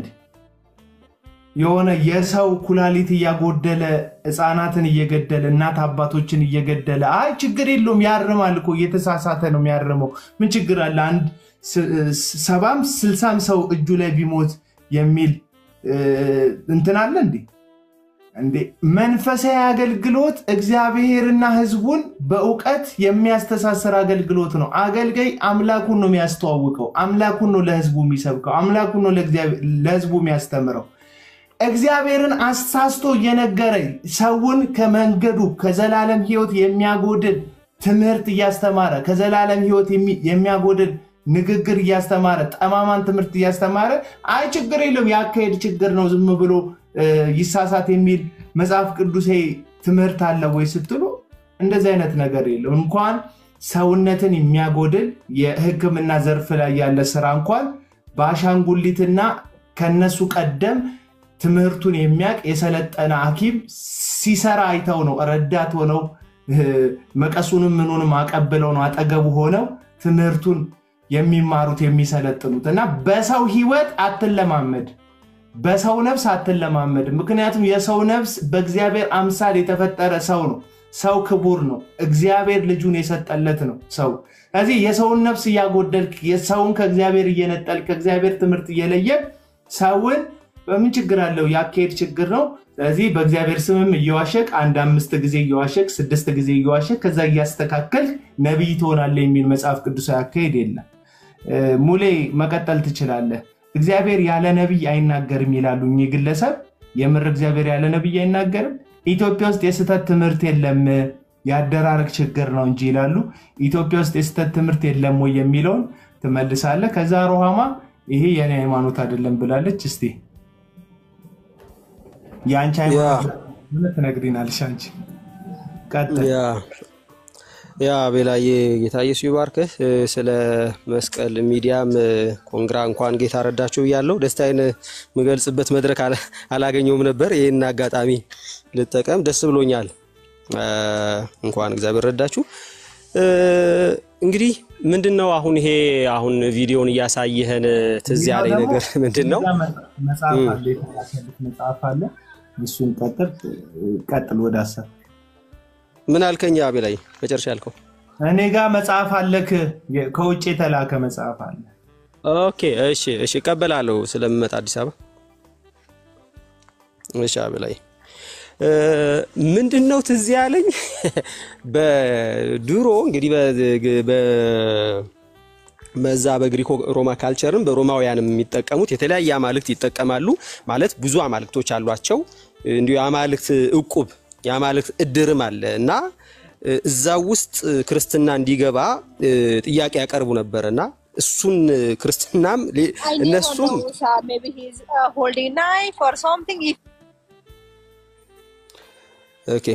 Speaker 1: የሆነ የሰው ኩላሊት እያጎደለ ህፃናትን እየገደለ እናት አባቶችን እየገደለ አይ ችግር የለውም ያርማል እኮ እየተሳሳተ ነው የሚያርመው ምን ችግር አለ አንድ ስ- ስ- ሰባም ስልሳም ሰው እጁ ላይ ቢሞት የሚል እ፣ እንትን አለ እንዴ እንዴ መንፈሳዊ አገልግሎት እግዚአብሔርና ህዝቡን በእውቀት የሚያስተሳስር አገልግሎት ነው አገልጋይ አምላኩን ነው የሚያስተዋውቀው አምላኩን ነው ለህዝቡ የሚሰብከው አምላኩን ነው ለእግዚአብሔር- ለህዝቡ የሚያስተምረው እግዚአብሔርን አሳስቶ እየነገረ ሰውን ከመንገዱ ከዘላለም ህይወት የሚያጎድል ትምህርት እያስተማረ ከዘላለም ህይወት የሚ- የሚያጎድል ንግግር እያስተማረ ጠማማን ትምህርት እያስተማረ አይ ችግር የለም የአካሄድ ችግር ነው ዝም ብሎ እ፣ ይሳሳት የሚል መጽሐፍ ቅዱሴ ትምህርት አለ ወይ ስትሉ እንደዚህ አይነት ነገር የለም እንኳን ሰውነትን የሚያጎድል የህክምና ዘርፍ ላይ ያለ ስራ እንኳን በአሻንጉሊትና ከነሱ ቀደም ትምህርቱን የሚያውቅ የሰለጠነ ሐኪም ሲሰራ አይተው ነው ረዳት ሆነው እ፣ መቀሱንም ምኑንም አቀብለው ነው አጠገቡ ሆነው ትምህርቱን የሚማሩት የሚሰለጥኑት እና በሰው ህይወት አትለማመድ በሰው ነፍስ አትለማመድ ምክንያቱም የሰው ነፍስ በእግዚአብሔር አምሳል የተፈጠረ ሰው ነው ሰው ክቡር ነው እግዚአብሔር ልጁን የሰጠለት ነው ሰው ስለዚህ የሰውን ነፍስ እያጎደልክ የሰውን ከእግዚአብሔር እየነጠል ከእግዚአብሔር ትምህርት እየለየ ሰውን በምን ችግር አለው የአካሄድ ችግር ነው ስለዚህ በእግዚአብሔር ስምም እየዋሸቅ አንድ አምስት ጊዜ እየዋሸቅ ስድስት ጊዜ እየዋሸቅ ከዛ እያስተካከል ነቢይ ትሆናለህ የሚል መጽሐፍ ቅዱሳዊ አካሄድ የለም እ፣ ሙሌ መቀጠል ትችላለህ እግዚአብሔር ያለ ነቢይ አይናገርም ይላሉ እኚህ ግለሰብ የምር እግዚአብሔር ያለ ነቢይ አይናገርም ኢትዮጵያ ውስጥ የስህተት ትምህርት የለም የአደራረግ ችግር ነው እንጂ ይላሉ ኢትዮጵያ ውስጥ የስህተት ትምህርት የለም ወይ የሚለውን ትመልሳለህ ከዛ ሮሃማ ይሄ የኔ ሃይማኖት አይደለም ብላለች እስቲ የአንቺ ሃይማኖት ምን ትነግሪናለሽ አንቺ ቀጥል
Speaker 6: ያ ያ ቤላዬ ጌታ ኢየሱስ ይባርክህ። እ፣ ስለ መስቀል ሚዲያም እ፣ ኮንግራ እንኳን ጌታ ረዳችሁ ብያለሁ። ደስታዬን የምገልጽበት መድረክ አላ- አላገኘውም ነበር። ይህን አጋጣሚ ልጠቀም፣ ደስ ብሎኛል። እንኳን እግዚአብሔር ረዳችሁ። እንግዲህ ምንድን ነው አሁን ይሄ አሁን ቪዲዮን እያሳየህን ትዝ ያለኝ ነገር ምንድን ነው?
Speaker 1: መጽሐፍ አለ፣ የተላከልህ መጽሐፍ አለ። እሱን ቀጥል ቀጥል ወደ ሀሳብ
Speaker 6: ምን አልከኝ? አቤ ላይ መጨረሻ ያልከው
Speaker 1: እኔ ጋር መጽሐፍ አለክ፣ ከውጭ የተላከ መጽሐፍ አለ።
Speaker 6: ኦኬ፣ እሺ፣ እሺ፣ እቀበላለሁ ስለምመጣ አዲስ አበባ። እሺ፣ አቤ ላይ ምንድን ነው ትዝ ያለኝ በድሮ እንግዲህ በዛ በግሪኮ ሮማ ካልቸርም በሮማውያንም የሚጠቀሙት የተለያየ አማልክት ይጠቀማሉ። ማለት ብዙ አማልክቶች አሏቸው። እንዲሁ የአማልክት እቁብ የአማልክት እድርም አለ እና እዛ ውስጥ ክርስትና እንዲገባ ጥያቄ ያቀርቡ ነበር እና እሱን ክርስትናም እነሱም ኦኬ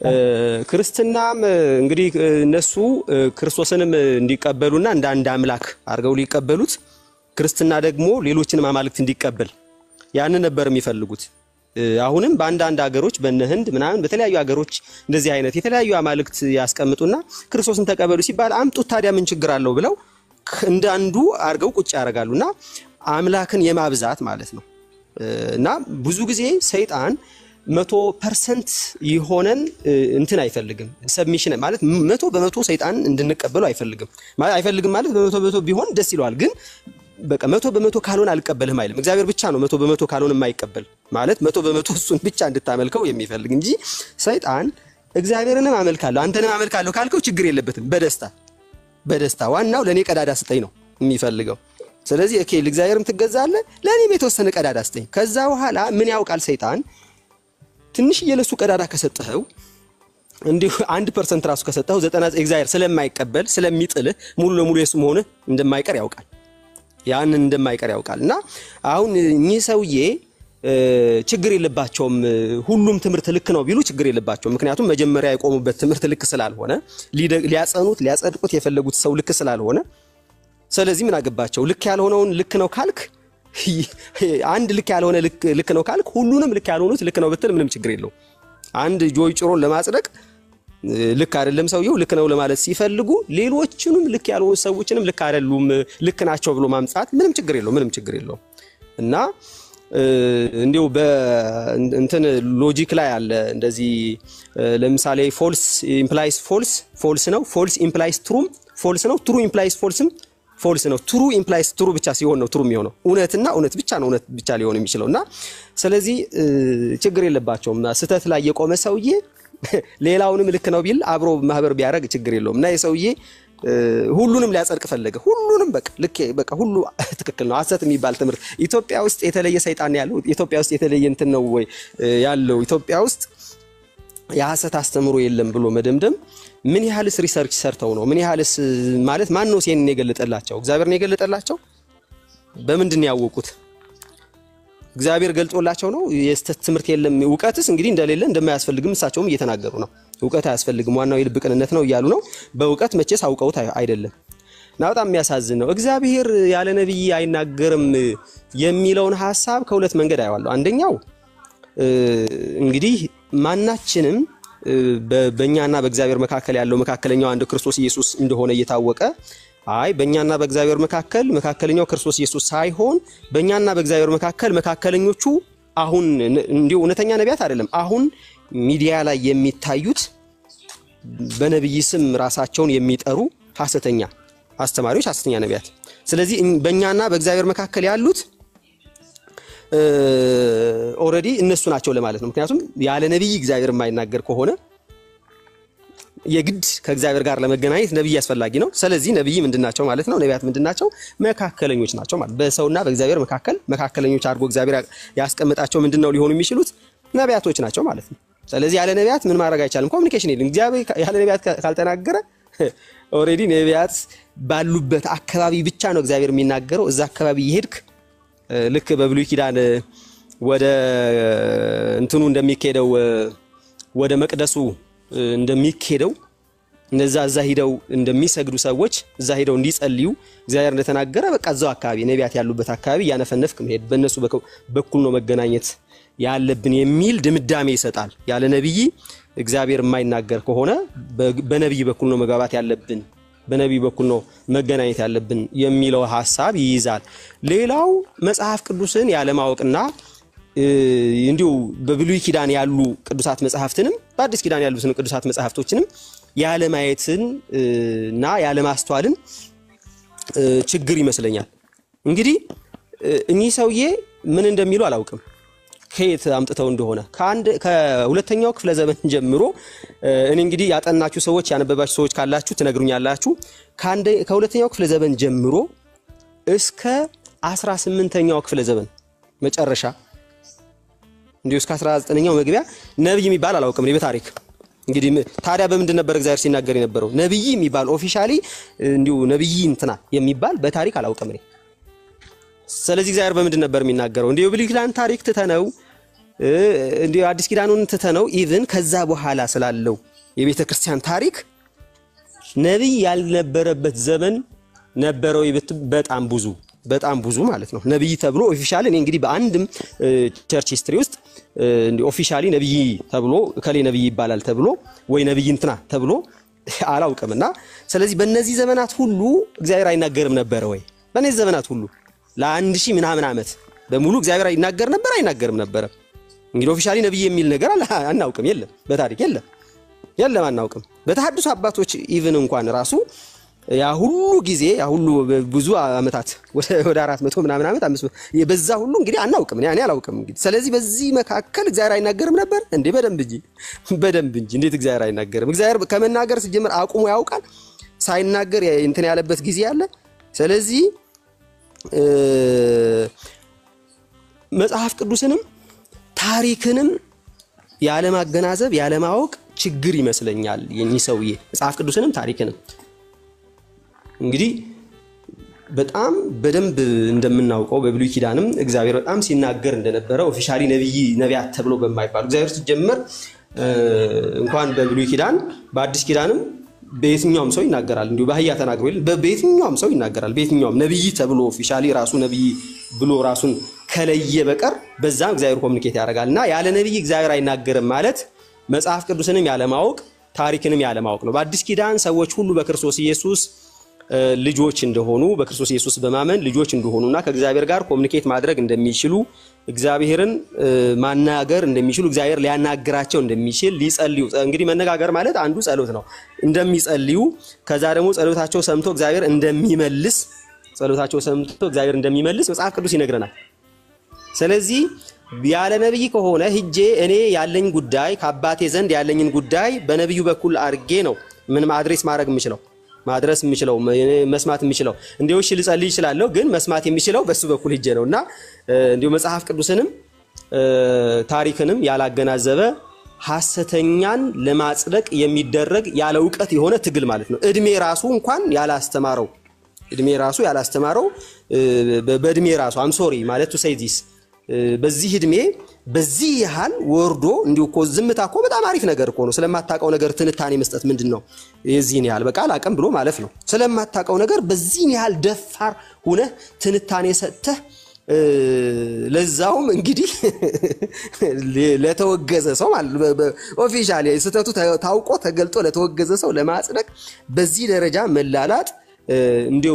Speaker 6: ክርስትናም እንግዲህ እነሱ ክርስቶስንም እንዲቀበሉና እንደ አንድ አምላክ አድርገው ሊቀበሉት ክርስትና ደግሞ ሌሎችንም አማልክት እንዲቀበል ያንን ነበር የሚፈልጉት። አሁንም በአንዳንድ ሀገሮች በነ ህንድ ምናምን በተለያዩ ሀገሮች እንደዚህ አይነት የተለያዩ አማልክት ያስቀምጡና ክርስቶስን ተቀበሉ ሲባል አምጡት ታዲያ ምን ችግር አለው ብለው እንደ አንዱ አድርገው ቁጭ ያደርጋሉ እና አምላክን የማብዛት ማለት ነው እና ብዙ ጊዜ ሰይጣን መቶ ፐርሰንት የሆነን እንትን አይፈልግም። ሰብሚሽን ማለት መቶ በመቶ ሰይጣን እንድንቀበሉ አይፈልግም። አይፈልግም ማለት በመቶ በመቶ ቢሆን ደስ ይለዋል። ግን በቃ መቶ በመቶ ካልሆነ አልቀበልህም አይልም። እግዚአብሔር ብቻ ነው መቶ በመቶ ካልሆነ የማይቀበል ማለት መቶ በመቶ እሱን ብቻ እንድታመልከው የሚፈልግ እንጂ ሰይጣን እግዚአብሔርንም አመልካለሁ አንተንም አመልካለሁ ካልከው ችግር የለበትም። በደስታ በደስታ ዋናው ለእኔ ቀዳዳ ስጠኝ ነው የሚፈልገው። ስለዚህ ኦኬ ለእግዚአብሔርም ትገዛለህ፣ ለእኔም የተወሰነ ቀዳዳ ስጠኝ። ከዛ በኋላ ምን ያውቃል ሰይጣን ትንሽ እየለሱ ቀዳዳ ከሰጠኸው እንዲሁ አንድ ፐርሰንት ራሱ ከሰጠኸው ዘጠና እግዚአብሔር ስለማይቀበል ስለሚጥልህ ሙሉ ለሙሉ የሱ መሆንህ እንደማይቀር ያውቃል። ያንን እንደማይቀር ያውቃል። እና አሁን እኚህ ሰውዬ ችግር የለባቸውም። ሁሉም ትምህርት ልክ ነው ቢሉ ችግር የለባቸውም። ምክንያቱም መጀመሪያ የቆሙበት ትምህርት ልክ ስላልሆነ ሊያጸኑት ሊያጸድቁት የፈለጉት ሰው ልክ ስላልሆነ፣ ስለዚህ ምን አገባቸው? ልክ ያልሆነውን ልክ ነው ካልክ አንድ ልክ ያልሆነ ልክ ነው ካልክ ሁሉንም ልክ ያልሆኑት ልክ ነው ብትል ምንም ችግር የለው። አንድ ጆይ ጭሮን ለማጽደቅ ልክ አይደለም ሰውየው ልክ ነው ለማለት ሲፈልጉ ሌሎችንም ልክ ያልሆኑ ሰዎችንም ልክ አይደሉም ልክ ናቸው ብሎ ማምጣት ምንም ችግር የለው ምንም ችግር የለው እና እንዲሁ በእንትን ሎጂክ ላይ አለ እንደዚህ ለምሳሌ ፎልስ ኢምፕላይስ ፎልስ ፎልስ ነው ፎልስ ኢምፕላይስ ትሩም ፎልስ ነው ትሩ ኢምፕላይስ ፎልስም ፎልስ ነው። ትሩ ኢምፕላይስ ትሩ ብቻ ሲሆን ነው ትሩ የሚሆነው። እውነትና እውነት ብቻ ነው እውነት ብቻ ሊሆን የሚችለው እና ስለዚህ ችግር የለባቸውም። ስህተት ላይ የቆመ ሰውዬ ሌላውንም ልክ ነው ቢል አብሮ ማህበር ቢያደርግ ችግር የለውም እና የሰውዬ ሁሉንም ሊያጸድቅ ፈለገ። ሁሉንም በቃ ልክ በቃ ሁሉ ትክክል ነው። ሐሰት የሚባል ትምህርት ኢትዮጵያ ውስጥ የተለየ ሰይጣን ያለው ኢትዮጵያ ውስጥ የተለየ እንትን ነው ወይ ያለው ኢትዮጵያ ውስጥ የሐሰት አስተምሮ የለም ብሎ መደምደም ምን ያህልስ ሪሰርች ሰርተው ነው? ምን ያህልስ ማለት ማን ነው ይሄንን የገለጠላቸው? እግዚአብሔር ነው የገለጠላቸው? በምንድን ያወቁት? እግዚአብሔር ገልጦላቸው ነው? የስተት ትምህርት የለም እውቀትስ እንግዲህ እንደሌለ እንደማያስፈልግም እሳቸውም እየተናገሩ ነው። እውቀት አያስፈልግም፣ ዋናው የልብ ቅንነት ነው እያሉ ነው። በእውቀት መቼስ አውቀውት አይደለም። እና በጣም የሚያሳዝን ነው። እግዚአብሔር ያለ ነቢይ አይናገርም የሚለውን ሀሳብ ከሁለት መንገድ አየዋለሁ። አንደኛው እንግዲህ ማናችንም በእኛና በእግዚአብሔር መካከል ያለው መካከለኛው አንድ ክርስቶስ ኢየሱስ እንደሆነ እየታወቀ አይ በእኛና በእግዚአብሔር መካከል መካከለኛው ክርስቶስ ኢየሱስ ሳይሆን በእኛና በእግዚአብሔር መካከል መካከለኞቹ አሁን እንዲሁ እውነተኛ ነቢያት አይደለም፣ አሁን ሚዲያ ላይ የሚታዩት በነቢይ ስም ራሳቸውን የሚጠሩ ሐሰተኛ አስተማሪዎች፣ ሐሰተኛ ነቢያት። ስለዚህ በእኛና በእግዚአብሔር መካከል ያሉት ኦልሬዲ እነሱ ናቸው ለማለት ነው። ምክንያቱም ያለ ነቢይ እግዚአብሔር የማይናገር ከሆነ የግድ ከእግዚአብሔር ጋር ለመገናኘት ነቢይ አስፈላጊ ነው። ስለዚህ ነቢይ ምንድን ናቸው ማለት ነው? ነቢያት ምንድን ናቸው? መካከለኞች ናቸው ማለት በሰውና በእግዚአብሔር መካከል መካከለኞች አድርጎ እግዚአብሔር ያስቀምጣቸው ምንድን ነው ሊሆኑ የሚችሉት ነቢያቶች ናቸው ማለት ነው። ስለዚህ ያለ ነቢያት ምን ማድረግ አይቻልም። ኮሚኒኬሽን የለም። እግዚአብሔር ያለ ነቢያት ካልተናገረ ኦልሬዲ ነቢያት ባሉበት አካባቢ ብቻ ነው እግዚአብሔር የሚናገረው። እዛ አካባቢ ይሄድክ ልክ በብሉይ ኪዳን ወደ እንትኑ እንደሚካሄደው ወደ መቅደሱ እንደሚካሄደው እነዛ እዛ ሂደው እንደሚሰግዱ ሰዎች እዛ ሂደው እንዲጸልዩ እግዚአብሔር እንደተናገረ በቃ እዛው አካባቢ ነቢያት ያሉበት አካባቢ እያነፈነፍክ መሄድ በእነሱ በኩል ነው መገናኘት ያለብን የሚል ድምዳሜ ይሰጣል። ያለ ነቢይ እግዚአብሔር የማይናገር ከሆነ በነቢይ በኩል ነው መግባባት ያለብን፣ በነቢይ በኩል ነው መገናኘት ያለብን የሚለው ሀሳብ ይይዛል። ሌላው መጽሐፍ ቅዱስን ያለማወቅና እንዲሁ በብሉይ ኪዳን ያሉ ቅዱሳት መጽሐፍትንም በአዲስ ኪዳን ያሉትን ቅዱሳት መጽሐፍቶችንም ያለማየትን እና ያለማስተዋልን ችግር ይመስለኛል። እንግዲህ እኚህ ሰውዬ ምን እንደሚሉ አላውቅም ከየት አምጥተው እንደሆነ ከሁለተኛው ክፍለ ዘመን ጀምሮ እኔ እንግዲህ ያጠናችሁ ሰዎች ያነበባችሁ ሰዎች ካላችሁ ትነግሩኛላችሁ። ከሁለተኛው ክፍለ ዘመን ጀምሮ እስከ 18ኛው ክፍለ ዘመን መጨረሻ እንዲሁ እስከ 19ኛው መግቢያ ነቢይ የሚባል አላውቅም እኔ በታሪክ እንግዲህ ታዲያ በምንድን ነበር እግዚአብሔር ሲናገር የነበረው? ነቢይ የሚባል ኦፊሻሊ እንዲሁ ነቢይ እንትና የሚባል በታሪክ አላውቅም እኔ። ስለዚህ እግዚአብሔር በምንድን ነበር የሚናገረው? እንዲሁ ብሉይ ኪዳን ታሪክ ትተነው እንዲሁ አዲስ ኪዳኑን ትተነው ኢቭን ከዛ በኋላ ስላለው የቤተ ክርስቲያን ታሪክ ነቢይ ያልነበረበት ዘመን ነበረው በጣም ብዙ በጣም ብዙ ማለት ነው። ነቢይ ተብሎ ኦፊሻሊ እኔ እንግዲህ በአንድም ቸርች ሂስትሪ ውስጥ ኦፊሻሊ ነቢይ ተብሎ እከሌ ነቢይ ይባላል ተብሎ ወይ ነቢይ እንትና ተብሎ አላውቅም። እና ስለዚህ በእነዚህ ዘመናት ሁሉ እግዚአብሔር አይናገርም ነበረ ወይ? በእነዚህ ዘመናት ሁሉ ለአንድ ሺህ ምናምን ዓመት በሙሉ እግዚአብሔር ይናገር ነበር አይናገርም ነበረ? እንግዲህ ኦፊሻሊ ነቢይ የሚል ነገር አናውቅም። የለም፣ በታሪክ የለም፣ የለም፣ አናውቅም። በተሐድሶ አባቶች ኢቭን እንኳን ራሱ ያ ሁሉ ጊዜ ያ ሁሉ ብዙ ዓመታት ወደ አራት መቶ ምናምን ዓመት አምስት በዛ ሁሉ እንግዲህ አናውቅም፣ እኔ አላውቅም። እንግዲህ ስለዚህ በዚህ መካከል እግዚአብሔር አይናገርም ነበር እንዴ? በደንብ እንጂ በደንብ እንጂ። እንዴት እግዚአብሔር አይናገርም? እግዚአብሔር ከመናገር ሲጀምር አቁሞ ያውቃል። ሳይናገር እንትን ያለበት ጊዜ አለ። ስለዚህ መጽሐፍ ቅዱስንም ታሪክንም ያለማገናዘብ ያለማወቅ ችግር ይመስለኛል የኚህ ሰውዬ መጽሐፍ ቅዱስንም ታሪክንም እንግዲህ በጣም በደንብ እንደምናውቀው በብሉይ ኪዳንም እግዚአብሔር በጣም ሲናገር እንደነበረ ኦፊሻሊ ነቢይ ነቢያት ተብሎ በማይባሉ እግዚአብሔር ሲጀመር እንኳን በብሉይ ኪዳን በአዲስ ኪዳንም በየትኛውም ሰው ይናገራል። እንዲሁ በአህያ ተናግሮ በየትኛውም ሰው ይናገራል። በየትኛውም ነቢይ ተብሎ ኦፊሻሊ ራሱ ነቢይ ብሎ ራሱን ከለየ በቀር በዛም እግዚአብሔር ኮሚኒኬት ያደርጋል እና ያለ ነቢይ እግዚአብሔር አይናገርም ማለት መጽሐፍ ቅዱስንም ያለማወቅ ታሪክንም ያለማወቅ ነው። በአዲስ ኪዳን ሰዎች ሁሉ በክርስቶስ ኢየሱስ ልጆች እንደሆኑ በክርስቶስ ኢየሱስ በማመን ልጆች እንደሆኑና ከእግዚአብሔር ጋር ኮሚኒኬት ማድረግ እንደሚችሉ እግዚአብሔርን ማናገር እንደሚችሉ እግዚአብሔር ሊያናግራቸው እንደሚችል ሊጸልዩ እንግዲህ መነጋገር ማለት አንዱ ጸሎት ነው። እንደሚጸልዩ ከዛ ደግሞ ጸሎታቸው ሰምቶ እግዚአብሔር እንደሚመልስ ጸሎታቸው ሰምቶ እግዚአብሔር እንደሚመልስ መጽሐፍ ቅዱስ ይነግረናል። ስለዚህ ያለ ነቢይ ከሆነ ሂጄ እኔ ያለኝ ጉዳይ ከአባቴ ዘንድ ያለኝን ጉዳይ በነቢዩ በኩል አድርጌ ነው ምን አድሬስ ማድረግ የምችለው ማድረስ የምችለው መስማት የምችለው እንዲሁ እሺ ልጸልይ ይችላለሁ፣ ግን መስማት የሚችለው በሱ በኩል ሂጄ ነው እና እንዲሁ መጽሐፍ ቅዱስንም ታሪክንም ያላገናዘበ ሐሰተኛን ለማጽደቅ የሚደረግ ያለ እውቀት የሆነ ትግል ማለት ነው። እድሜ ራሱ እንኳን ያላስተማረው እድሜ ራሱ ያላስተማረው በእድሜ ራሱ አምሶሪ ማለት ቱ ሴይ ዚስ በዚህ እድሜ በዚህ ያህል ወርዶ እንዲሁ እኮ ዝምታ እኮ በጣም አሪፍ ነገር እኮ ነው። ስለማታውቀው ነገር ትንታኔ መስጠት ምንድን ነው? የዚህን ያህል በቃ አላቅም ብሎ ማለፍ ነው። ስለማታውቀው ነገር በዚህን ያህል ደፋር ሁነህ ትንታኔ ሰጥተህ ለዛውም እንግዲህ ለተወገዘ ሰው ኦፊሻሊ ስህተቱ ታውቆ ተገልጦ ለተወገዘ ሰው ለማጽደቅ በዚህ ደረጃ መላላጥ እንዲው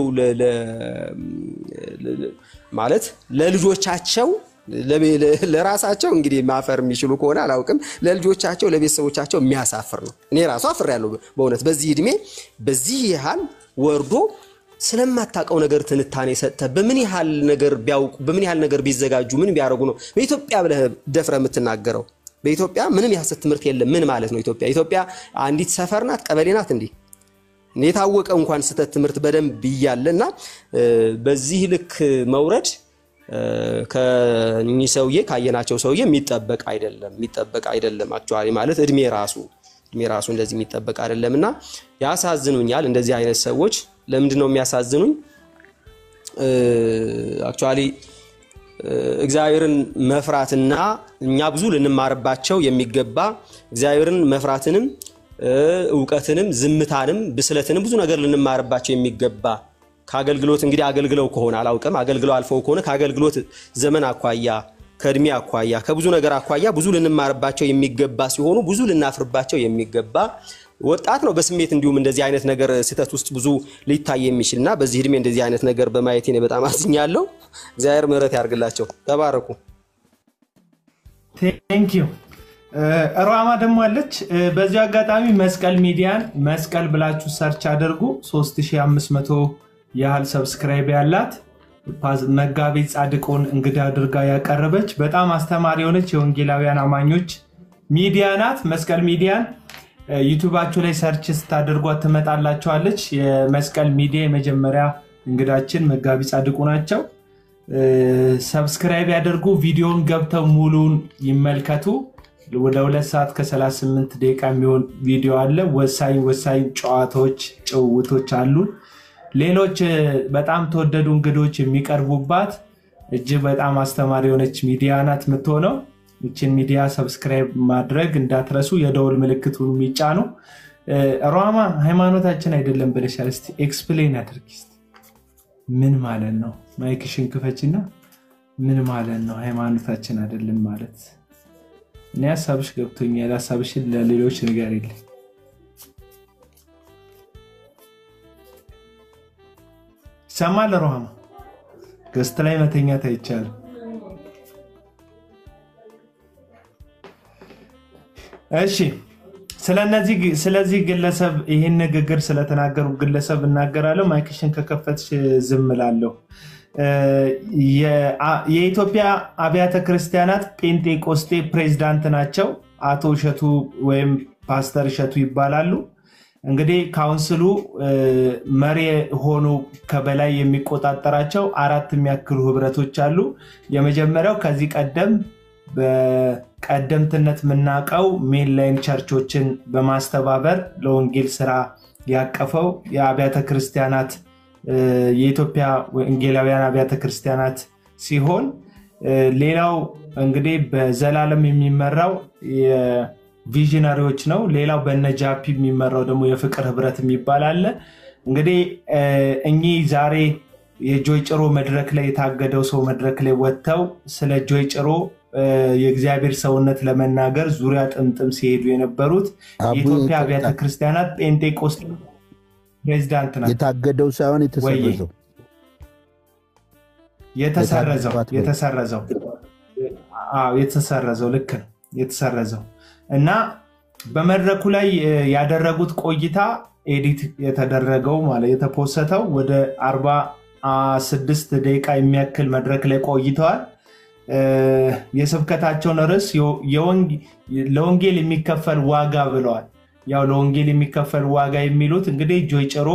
Speaker 6: ማለት ለልጆቻቸው ለራሳቸው እንግዲህ ማፈር የሚችሉ ከሆነ አላውቅም፣ ለልጆቻቸው ለቤተሰቦቻቸው የሚያሳፍር ነው። እኔ ራሱ አፍር ያለው በእውነት በዚህ እድሜ በዚህ ያህል ወርዶ ስለማታውቀው ነገር ትንታኔ ሰጥተህ በምን ያህል ነገር ቢያውቁ በምን ያህል ነገር ቢዘጋጁ ምን ቢያደርጉ ነው በኢትዮጵያ ብለህ ደፍረህ የምትናገረው? በኢትዮጵያ ምንም የሐሰት ትምህርት የለም። ምን ማለት ነው ኢትዮጵያ? ኢትዮጵያ አንዲት ሰፈር ናት፣ ቀበሌ ናት እንዲህ የታወቀ እንኳን ስህተት ትምህርት በደንብ እያለ እና በዚህ ልክ መውረድ ከኚህ ሰውዬ ካየናቸው ሰውዬ የሚጠበቅ አይደለም የሚጠበቅ አይደለም። አክቹዋሊ ማለት እድሜ ራሱ እድሜ ራሱ እንደዚህ የሚጠበቅ አይደለም እና ያሳዝኑኛል። እንደዚህ አይነት ሰዎች ለምንድን ነው የሚያሳዝኑኝ? አክቹዋሊ እግዚአብሔርን መፍራትና እኛ ብዙ ልንማርባቸው የሚገባ እግዚአብሔርን መፍራትንም እውቀትንም፣ ዝምታንም፣ ብስለትንም ብዙ ነገር ልንማርባቸው የሚገባ ከአገልግሎት እንግዲህ አገልግለው ከሆነ አላውቅም፣ አገልግለው አልፈው ከሆነ ከአገልግሎት ዘመን አኳያ ከእድሜ አኳያ ከብዙ ነገር አኳያ ብዙ ልንማርባቸው የሚገባ ሲሆኑ ብዙ ልናፍርባቸው የሚገባ ወጣት ነው። በስሜት እንዲሁም እንደዚህ አይነት ነገር ስህተት ውስጥ ብዙ ሊታይ የሚችል እና በዚህ እድሜ እንደዚህ አይነት ነገር በማየቴ እኔ በጣም አዝኛለሁ። እግዚአብሔር ምሕረት ያርግላቸው። ተባረኩ።
Speaker 1: ቴንኪዩ ሯማ ደግሞ አለች። በዚሁ አጋጣሚ መስቀል ሚዲያን መስቀል ብላችሁ ሰርች አድርጉ። 3500 ያህል ሰብስክራይብ ያላት መጋቢ ጻድቁን እንግዳ አድርጋ ያቀረበች በጣም አስተማሪ የሆነች የወንጌላውያን አማኞች ሚዲያ ናት። መስቀል ሚዲያን ዩቱባችሁ ላይ ሰርች ስታደርጓት ትመጣላችኋለች። የመስቀል ሚዲያ የመጀመሪያ እንግዳችን መጋቢ ጻድቁ ናቸው። ሰብስክራይብ ያደርጉ። ቪዲዮን ገብተው ሙሉን ይመልከቱ። ወደ ሁለት ሰዓት ከ38 ደቂቃ የሚሆን ቪዲዮ አለ። ወሳኝ ወሳኝ ጨዋታዎች፣ ጭውውቶች አሉን። ሌሎች በጣም ተወደዱ እንግዶች የሚቀርቡባት እጅግ በጣም አስተማሪ የሆነች ሚዲያ ናት የምትሆነው። ይችን ሚዲያ ሰብስክራይብ ማድረግ እንዳትረሱ፣ የደወል ምልክቱን የሚጫኑ ሯማ ሃይማኖታችን አይደለም ብለሻል። እስኪ ኤክስፕሌን አድርጊ እስኪ። ምን ማለት ነው? ማይክሽን ክፈችና ምን ማለት ነው ሃይማኖታችን አይደለም ማለት? እኔ ሀሳብሽ ገብቶኛል። ሀሳብሽን ለሌሎች ነገር የለኝ ይሰማል። ሮሃማ ገስት ላይ መተኛት አይቻልም። እሺ ስለዚህ ግለሰብ ይህን ንግግር ስለተናገሩ ግለሰብ እናገራለሁ። ማይክሽን ከከፈትሽ ዝም እላለሁ። የኢትዮጵያ አብያተ ክርስቲያናት ጴንጤቆስጤ ፕሬዝዳንት ናቸው። አቶ እሸቱ ወይም ፓስተር እሸቱ ይባላሉ። እንግዲህ ካውንስሉ መሪ ሆኑ ከበላይ የሚቆጣጠራቸው አራት የሚያክሉ ህብረቶች አሉ። የመጀመሪያው ከዚህ ቀደም በቀደምትነት የምናውቀው ሜንላይን ቸርቾችን በማስተባበር ለወንጌል ስራ ያቀፈው የአብያተ ክርስቲያናት የኢትዮጵያ ወንጌላውያን አብያተ ክርስቲያናት ሲሆን ሌላው እንግዲህ በዘላለም የሚመራው ቪዥነሪዎች ነው። ሌላው በነጃፒ የሚመራው ደግሞ የፍቅር ህብረት የሚባል አለ። እንግዲህ እኚህ ዛሬ የጆይ ጭሮ መድረክ ላይ የታገደው ሰው መድረክ ላይ ወጥተው ስለ ጆይ ጭሮ የእግዚአብሔር ሰውነት ለመናገር ዙሪያ ጥምጥም ሲሄዱ የነበሩት የኢትዮጵያ አብያተ ክርስቲያናት ጴንጤቆስጤ ፕሬዚዳንት ናቸው።
Speaker 5: የታገደው ሳይሆን የተሰረዘው
Speaker 1: የተሰረዘው የተሰረዘው የተሰረዘው ልክ ነው የተሰረዘው እና በመድረኩ ላይ ያደረጉት ቆይታ ኤዲት የተደረገው ማለት የተፖሰተው ወደ 46 ደቂቃ የሚያክል መድረክ ላይ ቆይተዋል። የስብከታቸውን ርዕስ ለወንጌል የሚከፈል ዋጋ ብለዋል። ያው ለወንጌል የሚከፈል ዋጋ የሚሉት እንግዲህ ጆይ ጭሮ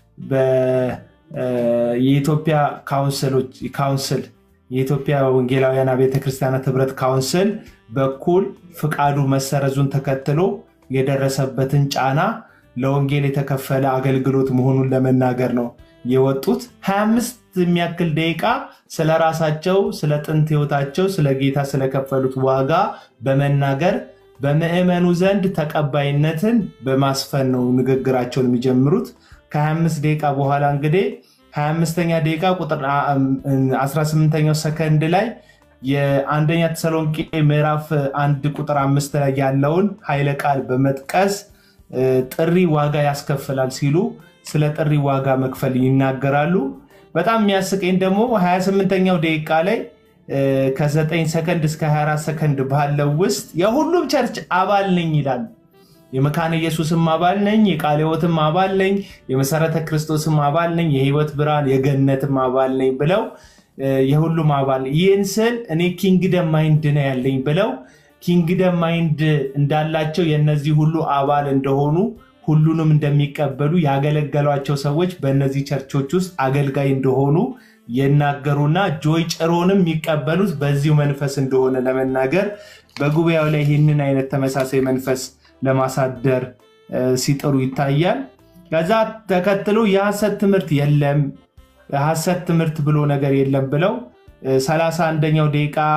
Speaker 1: የኢትዮጵያ ካውንስል የኢትዮጵያ ወንጌላውያን ቤተ ክርስቲያናት ህብረት ካውንስል በኩል ፍቃዱ መሰረዙን ተከትሎ የደረሰበትን ጫና ለወንጌል የተከፈለ አገልግሎት መሆኑን ለመናገር ነው የወጡት። 25 የሚያክል ደቂቃ ስለ ራሳቸው፣ ስለ ጥንት ህይወታቸው፣ ስለ ጌታ ስለከፈሉት ዋጋ በመናገር በምዕመኑ ዘንድ ተቀባይነትን በማስፈን ነው ንግግራቸውን የሚጀምሩት። ከ25 ደቂቃ በኋላ እንግዲህ 25ኛ ደቂቃ ቁጥር 18ኛው ሰከንድ ላይ የአንደኛ ተሰሎንቄ ምዕራፍ አንድ ቁጥር አምስት ላይ ያለውን ኃይለ ቃል በመጥቀስ ጥሪ ዋጋ ያስከፍላል ሲሉ ስለ ጥሪ ዋጋ መክፈል ይናገራሉ። በጣም የሚያስቀኝ ደግሞ 28ኛው ደቂቃ ላይ ከ9 ሰከንድ እስከ 24 ሰከንድ ባለው ውስጥ የሁሉም ቸርች አባል ነኝ ይላሉ። የመካነ ኢየሱስም አባል ነኝ፣ የቃለ ሕይወትም አባል ነኝ፣ የመሰረተ ክርስቶስም አባል ነኝ፣ የህይወት ብርሃን የገነትም አባል ነኝ ብለው የሁሉም አባል ይህን ስል እኔ ኪንግደም ማይንድ ነው ያለኝ ብለው ኪንግደም ማይንድ እንዳላቸው የእነዚህ ሁሉ አባል እንደሆኑ ሁሉንም እንደሚቀበሉ ያገለገሏቸው ሰዎች በእነዚህ ቸርቾች ውስጥ አገልጋይ እንደሆኑ የናገሩና ጆይ ጭሮንም የሚቀበሉት በዚሁ መንፈስ እንደሆነ ለመናገር በጉባኤው ላይ ይህንን አይነት ተመሳሳይ መንፈስ ለማሳደር ሲጥሩ ይታያል። ከዛ ተከትሎ የሐሰት ትምህርት የለም ሐሰት ትምህርት ብሎ ነገር የለም ብለው 31ኛው ደቂቃ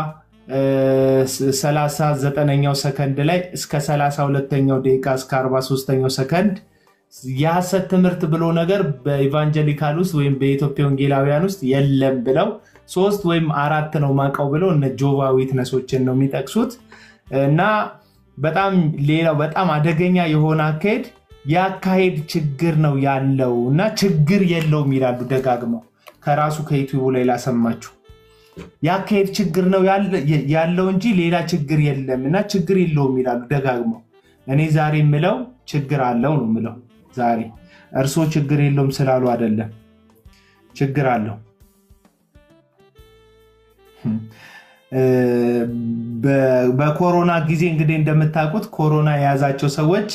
Speaker 1: ሰላሳ ዘጠነኛው ሰከንድ ላይ እስከ ሰላሳ ሁለተኛው ደቂቃ እስከ አርባ ሶስተኛው ሰከንድ የሐሰት ትምህርት ብሎ ነገር በኢቫንጀሊካል ውስጥ ወይም በኢትዮጵያ ወንጌላውያን ውስጥ የለም ብለው ሶስት ወይም አራት ነው ማቀው ብለው እነ ጆቫ ዊትነሶችን ነው የሚጠቅሱት እና በጣም ሌላው በጣም አደገኛ የሆነ አካሄድ የአካሄድ ችግር ነው ያለው እና ችግር የለውም ይላሉ ደጋግመው ከራሱ ከዩቲዩቡ ላይ ላሰማችሁ የአካሄድ ችግር ነው ያለው እንጂ ሌላ ችግር የለም እና ችግር የለውም ይላሉ ደጋግመው እኔ ዛሬ የምለው ችግር አለው ነው ምለው ዛሬ እርሶ ችግር የለውም ስላሉ አይደለም ችግር አለው በኮሮና ጊዜ እንግዲህ እንደምታውቁት ኮሮና የያዛቸው ሰዎች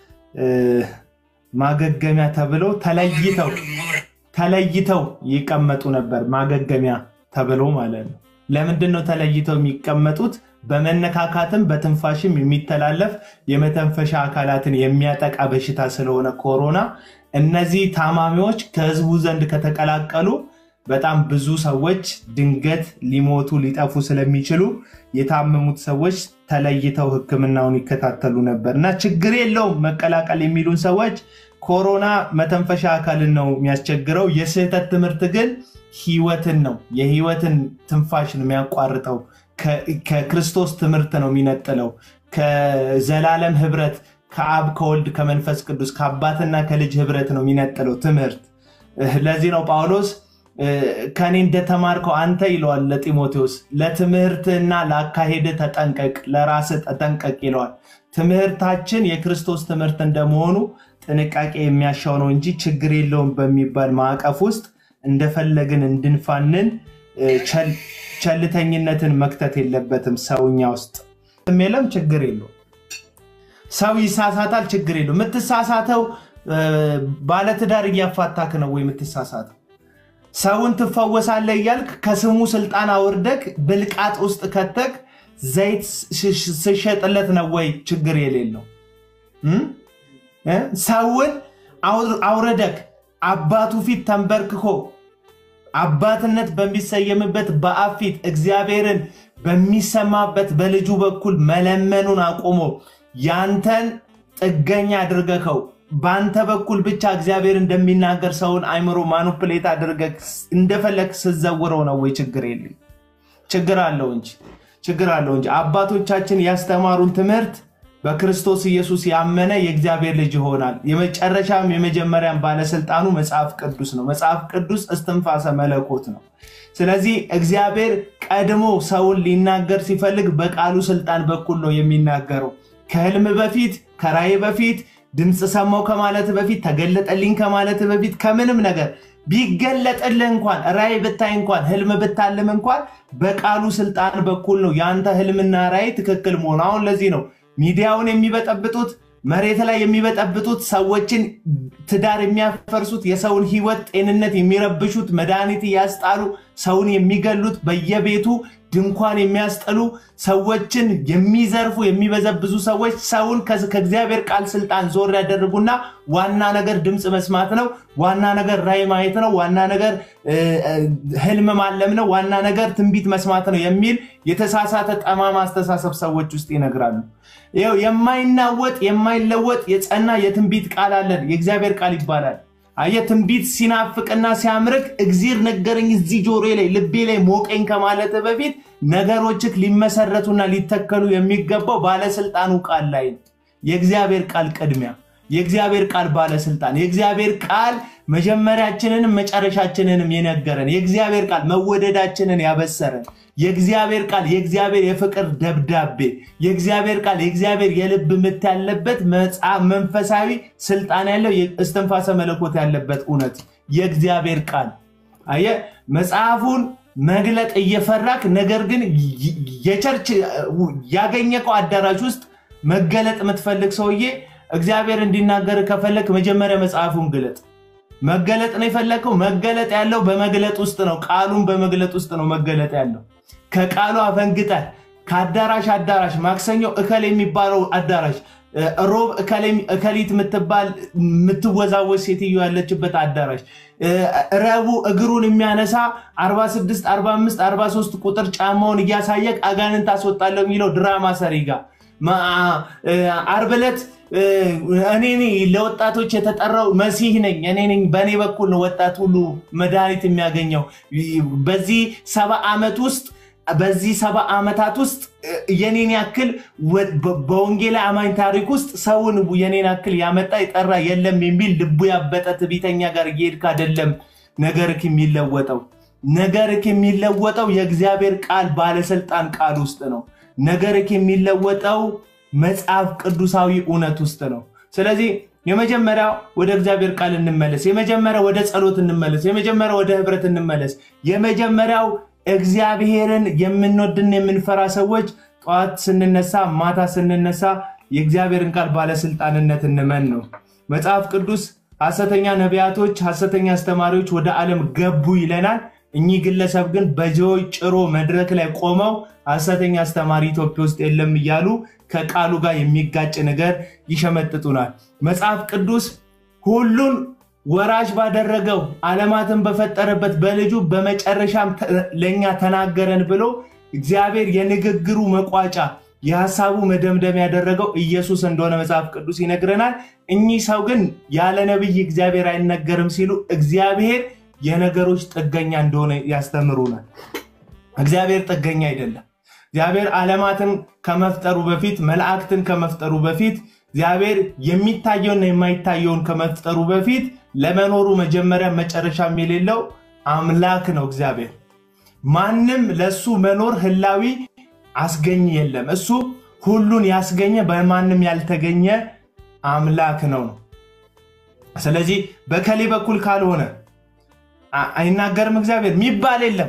Speaker 1: ማገገሚያ ተብለው ተለይተው ተለይተው ይቀመጡ ነበር ማገገሚያ ተብሎ ማለት ነው ለምንድን ነው ተለይተው የሚቀመጡት በመነካካትም በትንፋሽም የሚተላለፍ የመተንፈሻ አካላትን የሚያጠቃ በሽታ ስለሆነ ኮሮና እነዚህ ታማሚዎች ከህዝቡ ዘንድ ከተቀላቀሉ በጣም ብዙ ሰዎች ድንገት ሊሞቱ ሊጠፉ ስለሚችሉ የታመሙት ሰዎች ተለይተው ህክምናውን ይከታተሉ ነበር እና ችግር የለውም መቀላቀል የሚሉን ሰዎች ኮሮና መተንፈሻ አካልን ነው የሚያስቸግረው የስህተት ትምህርት ግን ህይወትን ነው የህይወትን ትንፋሽ ነው የሚያቋርጠው ከክርስቶስ ትምህርት ነው የሚነጥለው ከዘላለም ህብረት ከአብ ከወልድ ከመንፈስ ቅዱስ ከአባትና ከልጅ ህብረት ነው የሚነጥለው ትምህርት ለዚህ ነው ጳውሎስ ከኔ እንደተማርከው አንተ ይለዋል ለጢሞቴዎስ ለትምህርትና ለአካሄድ ተጠንቀቅ ለራስ ተጠንቀቅ ይለዋል ትምህርታችን የክርስቶስ ትምህርት እንደመሆኑ ጥንቃቄ የሚያሻው ነው እንጂ ችግር የለውም በሚባል ማዕቀፍ ውስጥ እንደፈለግን እንድንፋንን ቸልተኝነትን መክተት የለበትም ሰውኛ ውስጥ የለም ችግር የለው ሰው ይሳሳታል ችግር የለው የምትሳሳተው ባለትዳር እያፋታክ ነው ወይ የምትሳሳተው ሰውን ትፈወሳለ እያልክ ከስሙ ስልጣን አውርደክ ብልቃጥ ውስጥ ከተክ ዘይት ስሸጥለት ነው ወይ ችግር የሌለው ሰውን አውረደክ አባቱ ፊት ተንበርክኮ አባትነት በሚሰየምበት በአብ ፊት እግዚአብሔርን በሚሰማበት በልጁ በኩል መለመኑን አቁሞ ያንተን ጥገኛ አድርገከው በአንተ በኩል ብቻ እግዚአብሔር እንደሚናገር ሰውን አይምሮ ማኑፕሌት አድርገ እንደፈለግ ስዘውረው ነው ወይ ችግር የለኝ ችግር አለው እንጂ ችግር አለው እንጂ አባቶቻችን ያስተማሩን ትምህርት በክርስቶስ ኢየሱስ ያመነ የእግዚአብሔር ልጅ ይሆናል የመጨረሻም የመጀመሪያም ባለስልጣኑ መጽሐፍ ቅዱስ ነው መጽሐፍ ቅዱስ እስትንፋሰ መለኮት ነው ስለዚህ እግዚአብሔር ቀድሞ ሰውን ሊናገር ሲፈልግ በቃሉ ስልጣን በኩል ነው የሚናገረው ከህልም በፊት ከራይ በፊት ድምፅ ሰማው ከማለት በፊት ተገለጠልኝ ከማለት በፊት ከምንም ነገር ቢገለጥልህ እንኳን ራይ ብታይ እንኳን ህልም ብታልም እንኳን በቃሉ ስልጣን በኩል ነው የአንተ ህልምና ራይ ትክክል መሆኑ አሁን ለዚህ ነው ሚዲያውን የሚበጠብጡት መሬት ላይ የሚበጠብጡት ሰዎችን ትዳር የሚያፈርሱት የሰውን ህይወት ጤንነት የሚረብሹት መድኃኒት እያስጣሉ ሰውን የሚገሉት በየቤቱ ድንኳን የሚያስጠሉ ሰዎችን የሚዘርፉ የሚበዘብዙ ሰዎች ሰውን ከእግዚአብሔር ቃል ስልጣን ዞር ያደርጉና ዋና ነገር ድምፅ መስማት ነው ዋና ነገር ራይ ማየት ነው ዋና ነገር ህልም ማለም ነው ዋና ነገር ትንቢት መስማት ነው የሚል የተሳሳተ ጠማማ አስተሳሰብ ሰዎች ውስጥ ይነግራሉ ይው የማይናወጥ የማይለወጥ የጸና የትንቢት ቃል አለን የእግዚአብሔር ቃል ይባላል አየ ትንቢት ሲናፍቅና ሲያምርክ እግዚር ነገረኝ እዚህ ጆሮ ላይ ልቤ ላይ ሞቀኝ ከማለት በፊት ነገሮችክ ሊመሰረቱና ሊተከሉ የሚገባው ባለስልጣኑ ቃል ላይ ነው የእግዚአብሔር ቃል ቅድሚያ የእግዚአብሔር ቃል ባለስልጣን የእግዚአብሔር ቃል መጀመሪያችንንም መጨረሻችንንም የነገረን የእግዚአብሔር ቃል መወደዳችንን ያበሰረን የእግዚአብሔር ቃል የእግዚአብሔር የፍቅር ደብዳቤ የእግዚአብሔር ቃል የእግዚአብሔር የልብ ምት ያለበት መንፈሳዊ ስልጣን ያለው እስትንፋሰ መለኮት ያለበት እውነት የእግዚአብሔር ቃል አየ መጽሐፉን መግለጥ እየፈራክ ነገር ግን የቸርች ያገኘቀው አዳራሽ ውስጥ መገለጥ የምትፈልግ ሰውዬ እግዚአብሔር እንዲናገር ከፈለግ መጀመሪያ መጽሐፉን ግለጥ መገለጥ ነው የፈለግከው መገለጥ ያለው በመግለጥ ውስጥ ነው ቃሉን በመግለጥ ውስጥ ነው መገለጥ ያለው ከቃሉ አፈንግጠ ከአዳራሽ አዳራሽ ማክሰኞ እከል የሚባለው አዳራሽ ሮብ እከሊት የምትባል የምትወዛወዝ ሴትዮ ያለችበት አዳራሽ፣ ረቡዕ እግሩን የሚያነሳ 46፣ 45፣ 43 ቁጥር ጫማውን እያሳየቅ አጋንንት አስወጣለሁ የሚለው ድራማ ሰሪ ጋር ዓርብ ዕለት እኔ ለወጣቶች የተጠራው መሲህ ነኝ እኔ ነኝ በእኔ በኩል ነው ወጣት ሁሉ መድኃኒት የሚያገኘው በዚህ ሰባ ዓመት ውስጥ በዚህ ሰባ ዓመታት ውስጥ የኔን ያክል በወንጌላ አማኝ ታሪክ ውስጥ ሰውን የኔን ያክል ያመጣ የጠራ የለም የሚል ልቡ ያበጠ ትዕቢተኛ ጋር እየሄድክ አይደለም ነገርክ የሚለወጠው ነገርክ የሚለወጠው የእግዚአብሔር ቃል ባለስልጣን ቃል ውስጥ ነው ነገርክ የሚለወጠው መጽሐፍ ቅዱሳዊ እውነት ውስጥ ነው ስለዚህ የመጀመሪያ ወደ እግዚአብሔር ቃል እንመለስ የመጀመሪያ ወደ ጸሎት እንመለስ የመጀመሪያ ወደ ህብረት እንመለስ የመጀመሪያው እግዚአብሔርን የምንወድን የምንፈራ ሰዎች ጠዋት ስንነሳ ማታ ስንነሳ የእግዚአብሔርን ቃል ባለስልጣንነት እንመን ነው መጽሐፍ ቅዱስ ሐሰተኛ ነቢያቶች ሐሰተኛ አስተማሪዎች ወደ ዓለም ገቡ ይለናል እኚህ ግለሰብ ግን በጆይ ጭሮ መድረክ ላይ ቆመው ሐሰተኛ አስተማሪ ኢትዮጵያ ውስጥ የለም እያሉ ከቃሉ ጋር የሚጋጭ ነገር ይሸመጥጡናል መጽሐፍ ቅዱስ ሁሉን ወራሽ ባደረገው ዓለማትን በፈጠረበት በልጁ በመጨረሻም ለእኛ ተናገረን ብሎ እግዚአብሔር የንግግሩ መቋጫ የሀሳቡ መደምደም ያደረገው ኢየሱስ እንደሆነ መጽሐፍ ቅዱስ ይነግረናል እኚህ ሰው ግን ያለ ነቢይ እግዚአብሔር አይነገርም ሲሉ እግዚአብሔር የነገሮች ጥገኛ እንደሆነ ያስተምሩናል እግዚአብሔር ጥገኛ አይደለም እግዚአብሔር ዓለማትን ከመፍጠሩ በፊት መላእክትን ከመፍጠሩ በፊት እግዚአብሔር የሚታየውና የማይታየውን ከመፍጠሩ በፊት ለመኖሩ መጀመሪያ መጨረሻም የሌለው አምላክ ነው እግዚአብሔር ማንም ለእሱ መኖር ህላዊ አስገኝ የለም እሱ ሁሉን ያስገኘ በማንም ያልተገኘ አምላክ ነው ነው ስለዚህ በከሌ በኩል ካልሆነ አይናገርም እግዚአብሔር ሚባል የለም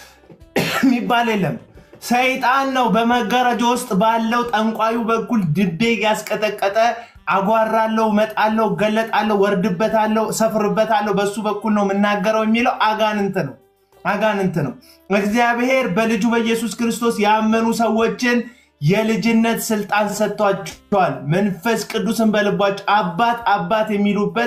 Speaker 1: ሚባል የለም ሰይጣን ነው በመጋረጃ ውስጥ ባለው ጠንቋዩ በኩል ድቤ ያስቀጠቀጠ አጓራለው መጣለው ገለጣለው ወርድበታለው ሰፍርበታለው በሱ በኩል ነው የምናገረው የሚለው አጋንንት ነው አጋንንት ነው እግዚአብሔር በልጁ በኢየሱስ ክርስቶስ ያመኑ ሰዎችን የልጅነት ስልጣን ሰጥቷቸዋል መንፈስ ቅዱስን በልባቸው አባት አባት የሚሉበት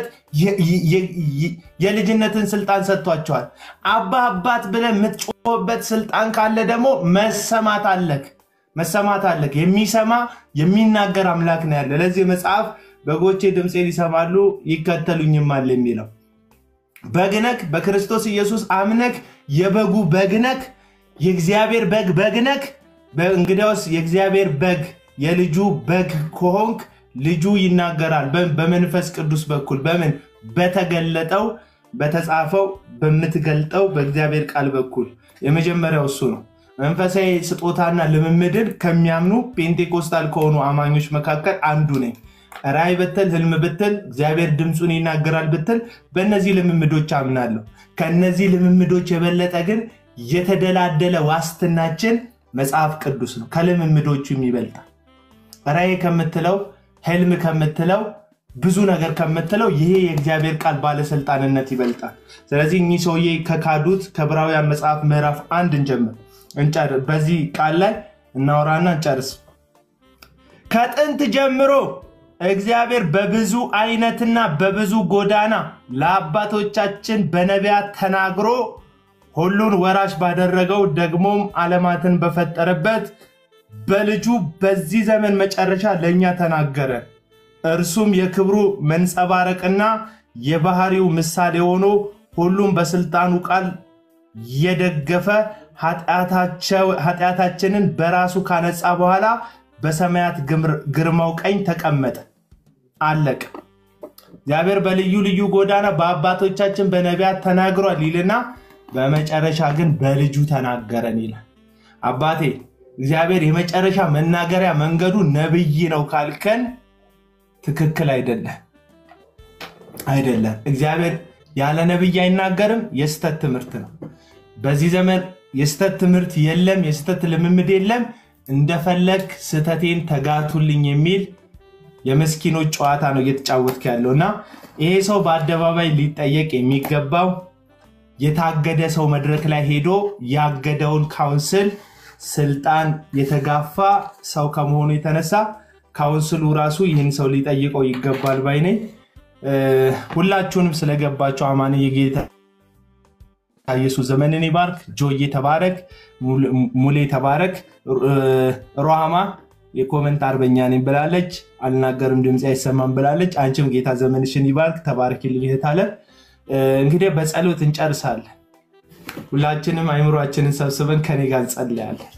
Speaker 1: የልጅነትን ስልጣን ሰጥቷቸዋል አባ አባት ብለ የምትጮህበት ስልጣን ካለ ደግሞ መሰማት አለክ መሰማት አለክ የሚሰማ የሚናገር አምላክ ነው ያለ ለዚህ መጽሐፍ በጎቼ ድምፄን ይሰማሉ ይከተሉኝማል የሚለው በግነክ በክርስቶስ ኢየሱስ አምነክ የበጉ በግነክ የእግዚአብሔር በግ በግነክ እንግዲያውስ የእግዚአብሔር በግ የልጁ በግ ከሆንክ ልጁ ይናገራል በመንፈስ ቅዱስ በኩል በምን በተገለጠው በተጻፈው በምትገልጠው በእግዚአብሔር ቃል በኩል የመጀመሪያው እሱ ነው መንፈሳዊ ስጦታና ልምምድን ከሚያምኑ ፔንቴኮስታል ከሆኑ አማኞች መካከል አንዱ ነኝ ራይ ብትል ህልም ብትል እግዚአብሔር ድምፁን ይናገራል ብትል በእነዚህ ልምምዶች አምናለሁ ከእነዚህ ልምምዶች የበለጠ ግን የተደላደለ ዋስትናችን መጽሐፍ ቅዱስ ነው ከልምምዶቹም ይበልጣል ራይ ከምትለው ህልም ከምትለው ብዙ ነገር ከምትለው ይሄ የእግዚአብሔር ቃል ባለስልጣንነት ይበልጣል ስለዚህ እኚህ ሰውዬ ከካዱት ከብራውያን መጽሐፍ ምዕራፍ አንድ እንጀምር በዚህ ቃል ላይ እናወራና እንጨርስ ከጥንት ጀምሮ እግዚአብሔር በብዙ አይነትና በብዙ ጎዳና ለአባቶቻችን በነቢያት ተናግሮ ሁሉን ወራሽ ባደረገው ደግሞም ዓለማትን በፈጠረበት በልጁ በዚህ ዘመን መጨረሻ ለእኛ ተናገረ እርሱም የክብሩ መንጸባረቅና የባህሪው ምሳሌ ሆኖ ሁሉም በስልጣኑ ቃል የደገፈ ኃጢአታችንን በራሱ ካነጻ በኋላ በሰማያት ግርማው ቀኝ ተቀመጠ አለቅ እግዚአብሔር በልዩ ልዩ ጎዳና በአባቶቻችን በነቢያት ተናግሯል ይልና በመጨረሻ ግን በልጁ ተናገረን ይላል አባቴ እግዚአብሔር የመጨረሻ መናገሪያ መንገዱ ነብይ ነው ካልከን ትክክል አይደለም አይደለም እግዚአብሔር ያለ ነብይ አይናገርም የስተት ትምህርት ነው በዚህ ዘመን የስተት ትምህርት የለም የስተት ልምምድ የለም እንደፈለግ ስተቴን ተጋቱልኝ የሚል የመስኪኖች ጨዋታ ነው እየተጫወትክ ያለው እና ይሄ ሰው በአደባባይ ሊጠየቅ የሚገባው የታገደ ሰው መድረክ ላይ ሄዶ ያገደውን ካውንስል ስልጣን የተጋፋ ሰው ከመሆኑ የተነሳ ካውንስሉ ራሱ ይህን ሰው ሊጠይቀው ይገባል ባይ ነኝ። ሁላችሁንም ስለገባቸው አማን የጌታ ኢየሱስ ዘመንን ይባርክ። ጆዬ ተባረክ፣ ሙሌ ተባረክ። ሮሃማ የኮመንት አርበኛ ነኝ ብላለች። አልናገርም ድምፅ አይሰማም ብላለች። አንቺም ጌታ ዘመንሽን ይባርክ። ተባረክልኝ እህት አለ። እንግዲህ በጸሎት እንጨርሳለን። ሁላችንም አይምሯችንን ሰብስበን ከኔ ጋር እንጸልያለን።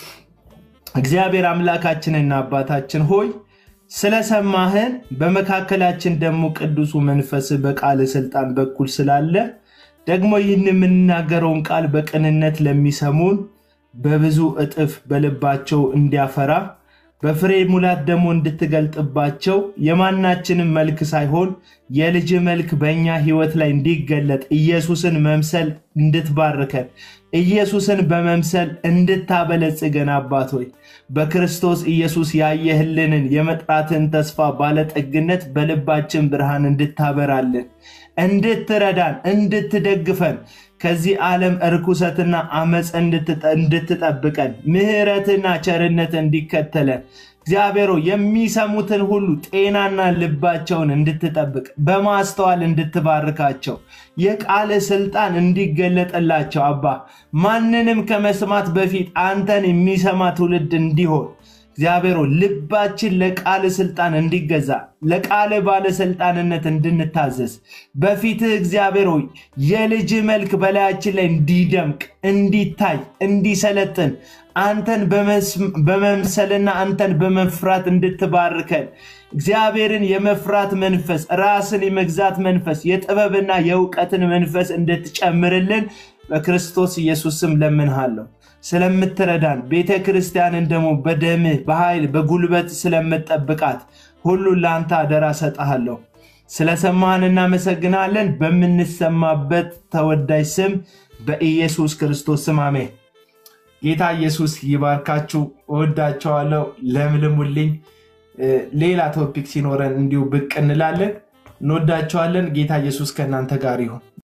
Speaker 1: እግዚአብሔር አምላካችንና አባታችን ሆይ ስለሰማህን በመካከላችን ደግሞ ቅዱሱ መንፈስ በቃል ስልጣን በኩል ስላለ ደግሞ ይህን የምንናገረውን ቃል በቅንነት ለሚሰሙን በብዙ እጥፍ በልባቸው እንዲያፈራ በፍሬ ሙላት ደግሞ እንድትገልጥባቸው የማናችንም መልክ ሳይሆን የልጅ መልክ በእኛ ህይወት ላይ እንዲገለጥ ኢየሱስን መምሰል እንድትባርከን ኢየሱስን በመምሰል እንድታበለጽገን አባት ሆይ በክርስቶስ ኢየሱስ ያየህልንን የመጥራትን ተስፋ ባለጠግነት በልባችን ብርሃን እንድታበራልን እንድትረዳን እንድትደግፈን ከዚህ ዓለም እርኩሰትና አመፅ እንድትጠብቀን ምህረትና ቸርነት እንዲከተለን እግዚአብሔሮ የሚሰሙትን ሁሉ ጤናና ልባቸውን እንድትጠብቅ በማስተዋል እንድትባርካቸው የቃል ስልጣን እንዲገለጥላቸው አባ ማንንም ከመስማት በፊት አንተን የሚሰማ ትውልድ እንዲሆን እግዚአብሔሮ ልባችን ለቃል ስልጣን እንዲገዛ ለቃል ባለስልጣንነት እንድንታዘዝ በፊትህ እግዚአብሔር ሆይ የልጅ መልክ በላያችን ላይ እንዲደምቅ እንዲታይ እንዲሰለጥን አንተን በመምሰልና አንተን በመፍራት እንድትባርከን እግዚአብሔርን የመፍራት መንፈስ ራስን የመግዛት መንፈስ የጥበብና የእውቀትን መንፈስ እንድትጨምርልን በክርስቶስ ኢየሱስ ስም ለምንሃለሁ ስለምትረዳን ቤተ ክርስቲያንን ደግሞ በደምህ በኃይል በጉልበት ስለምጠብቃት ሁሉን ለአንተ አደራ ሰጠሃለሁ ስለሰማህን እናመሰግናለን በምንሰማበት ተወዳጅ ስም በኢየሱስ ክርስቶስ ስም አሜን ጌታ ኢየሱስ ይባርካችሁ እወዳቸዋለሁ ለምልሙልኝ ሌላ ቶፒክ ሲኖረን እንዲሁ ብቅ እንላለን እንወዳቸዋለን ጌታ ኢየሱስ ከእናንተ ጋር ይሁን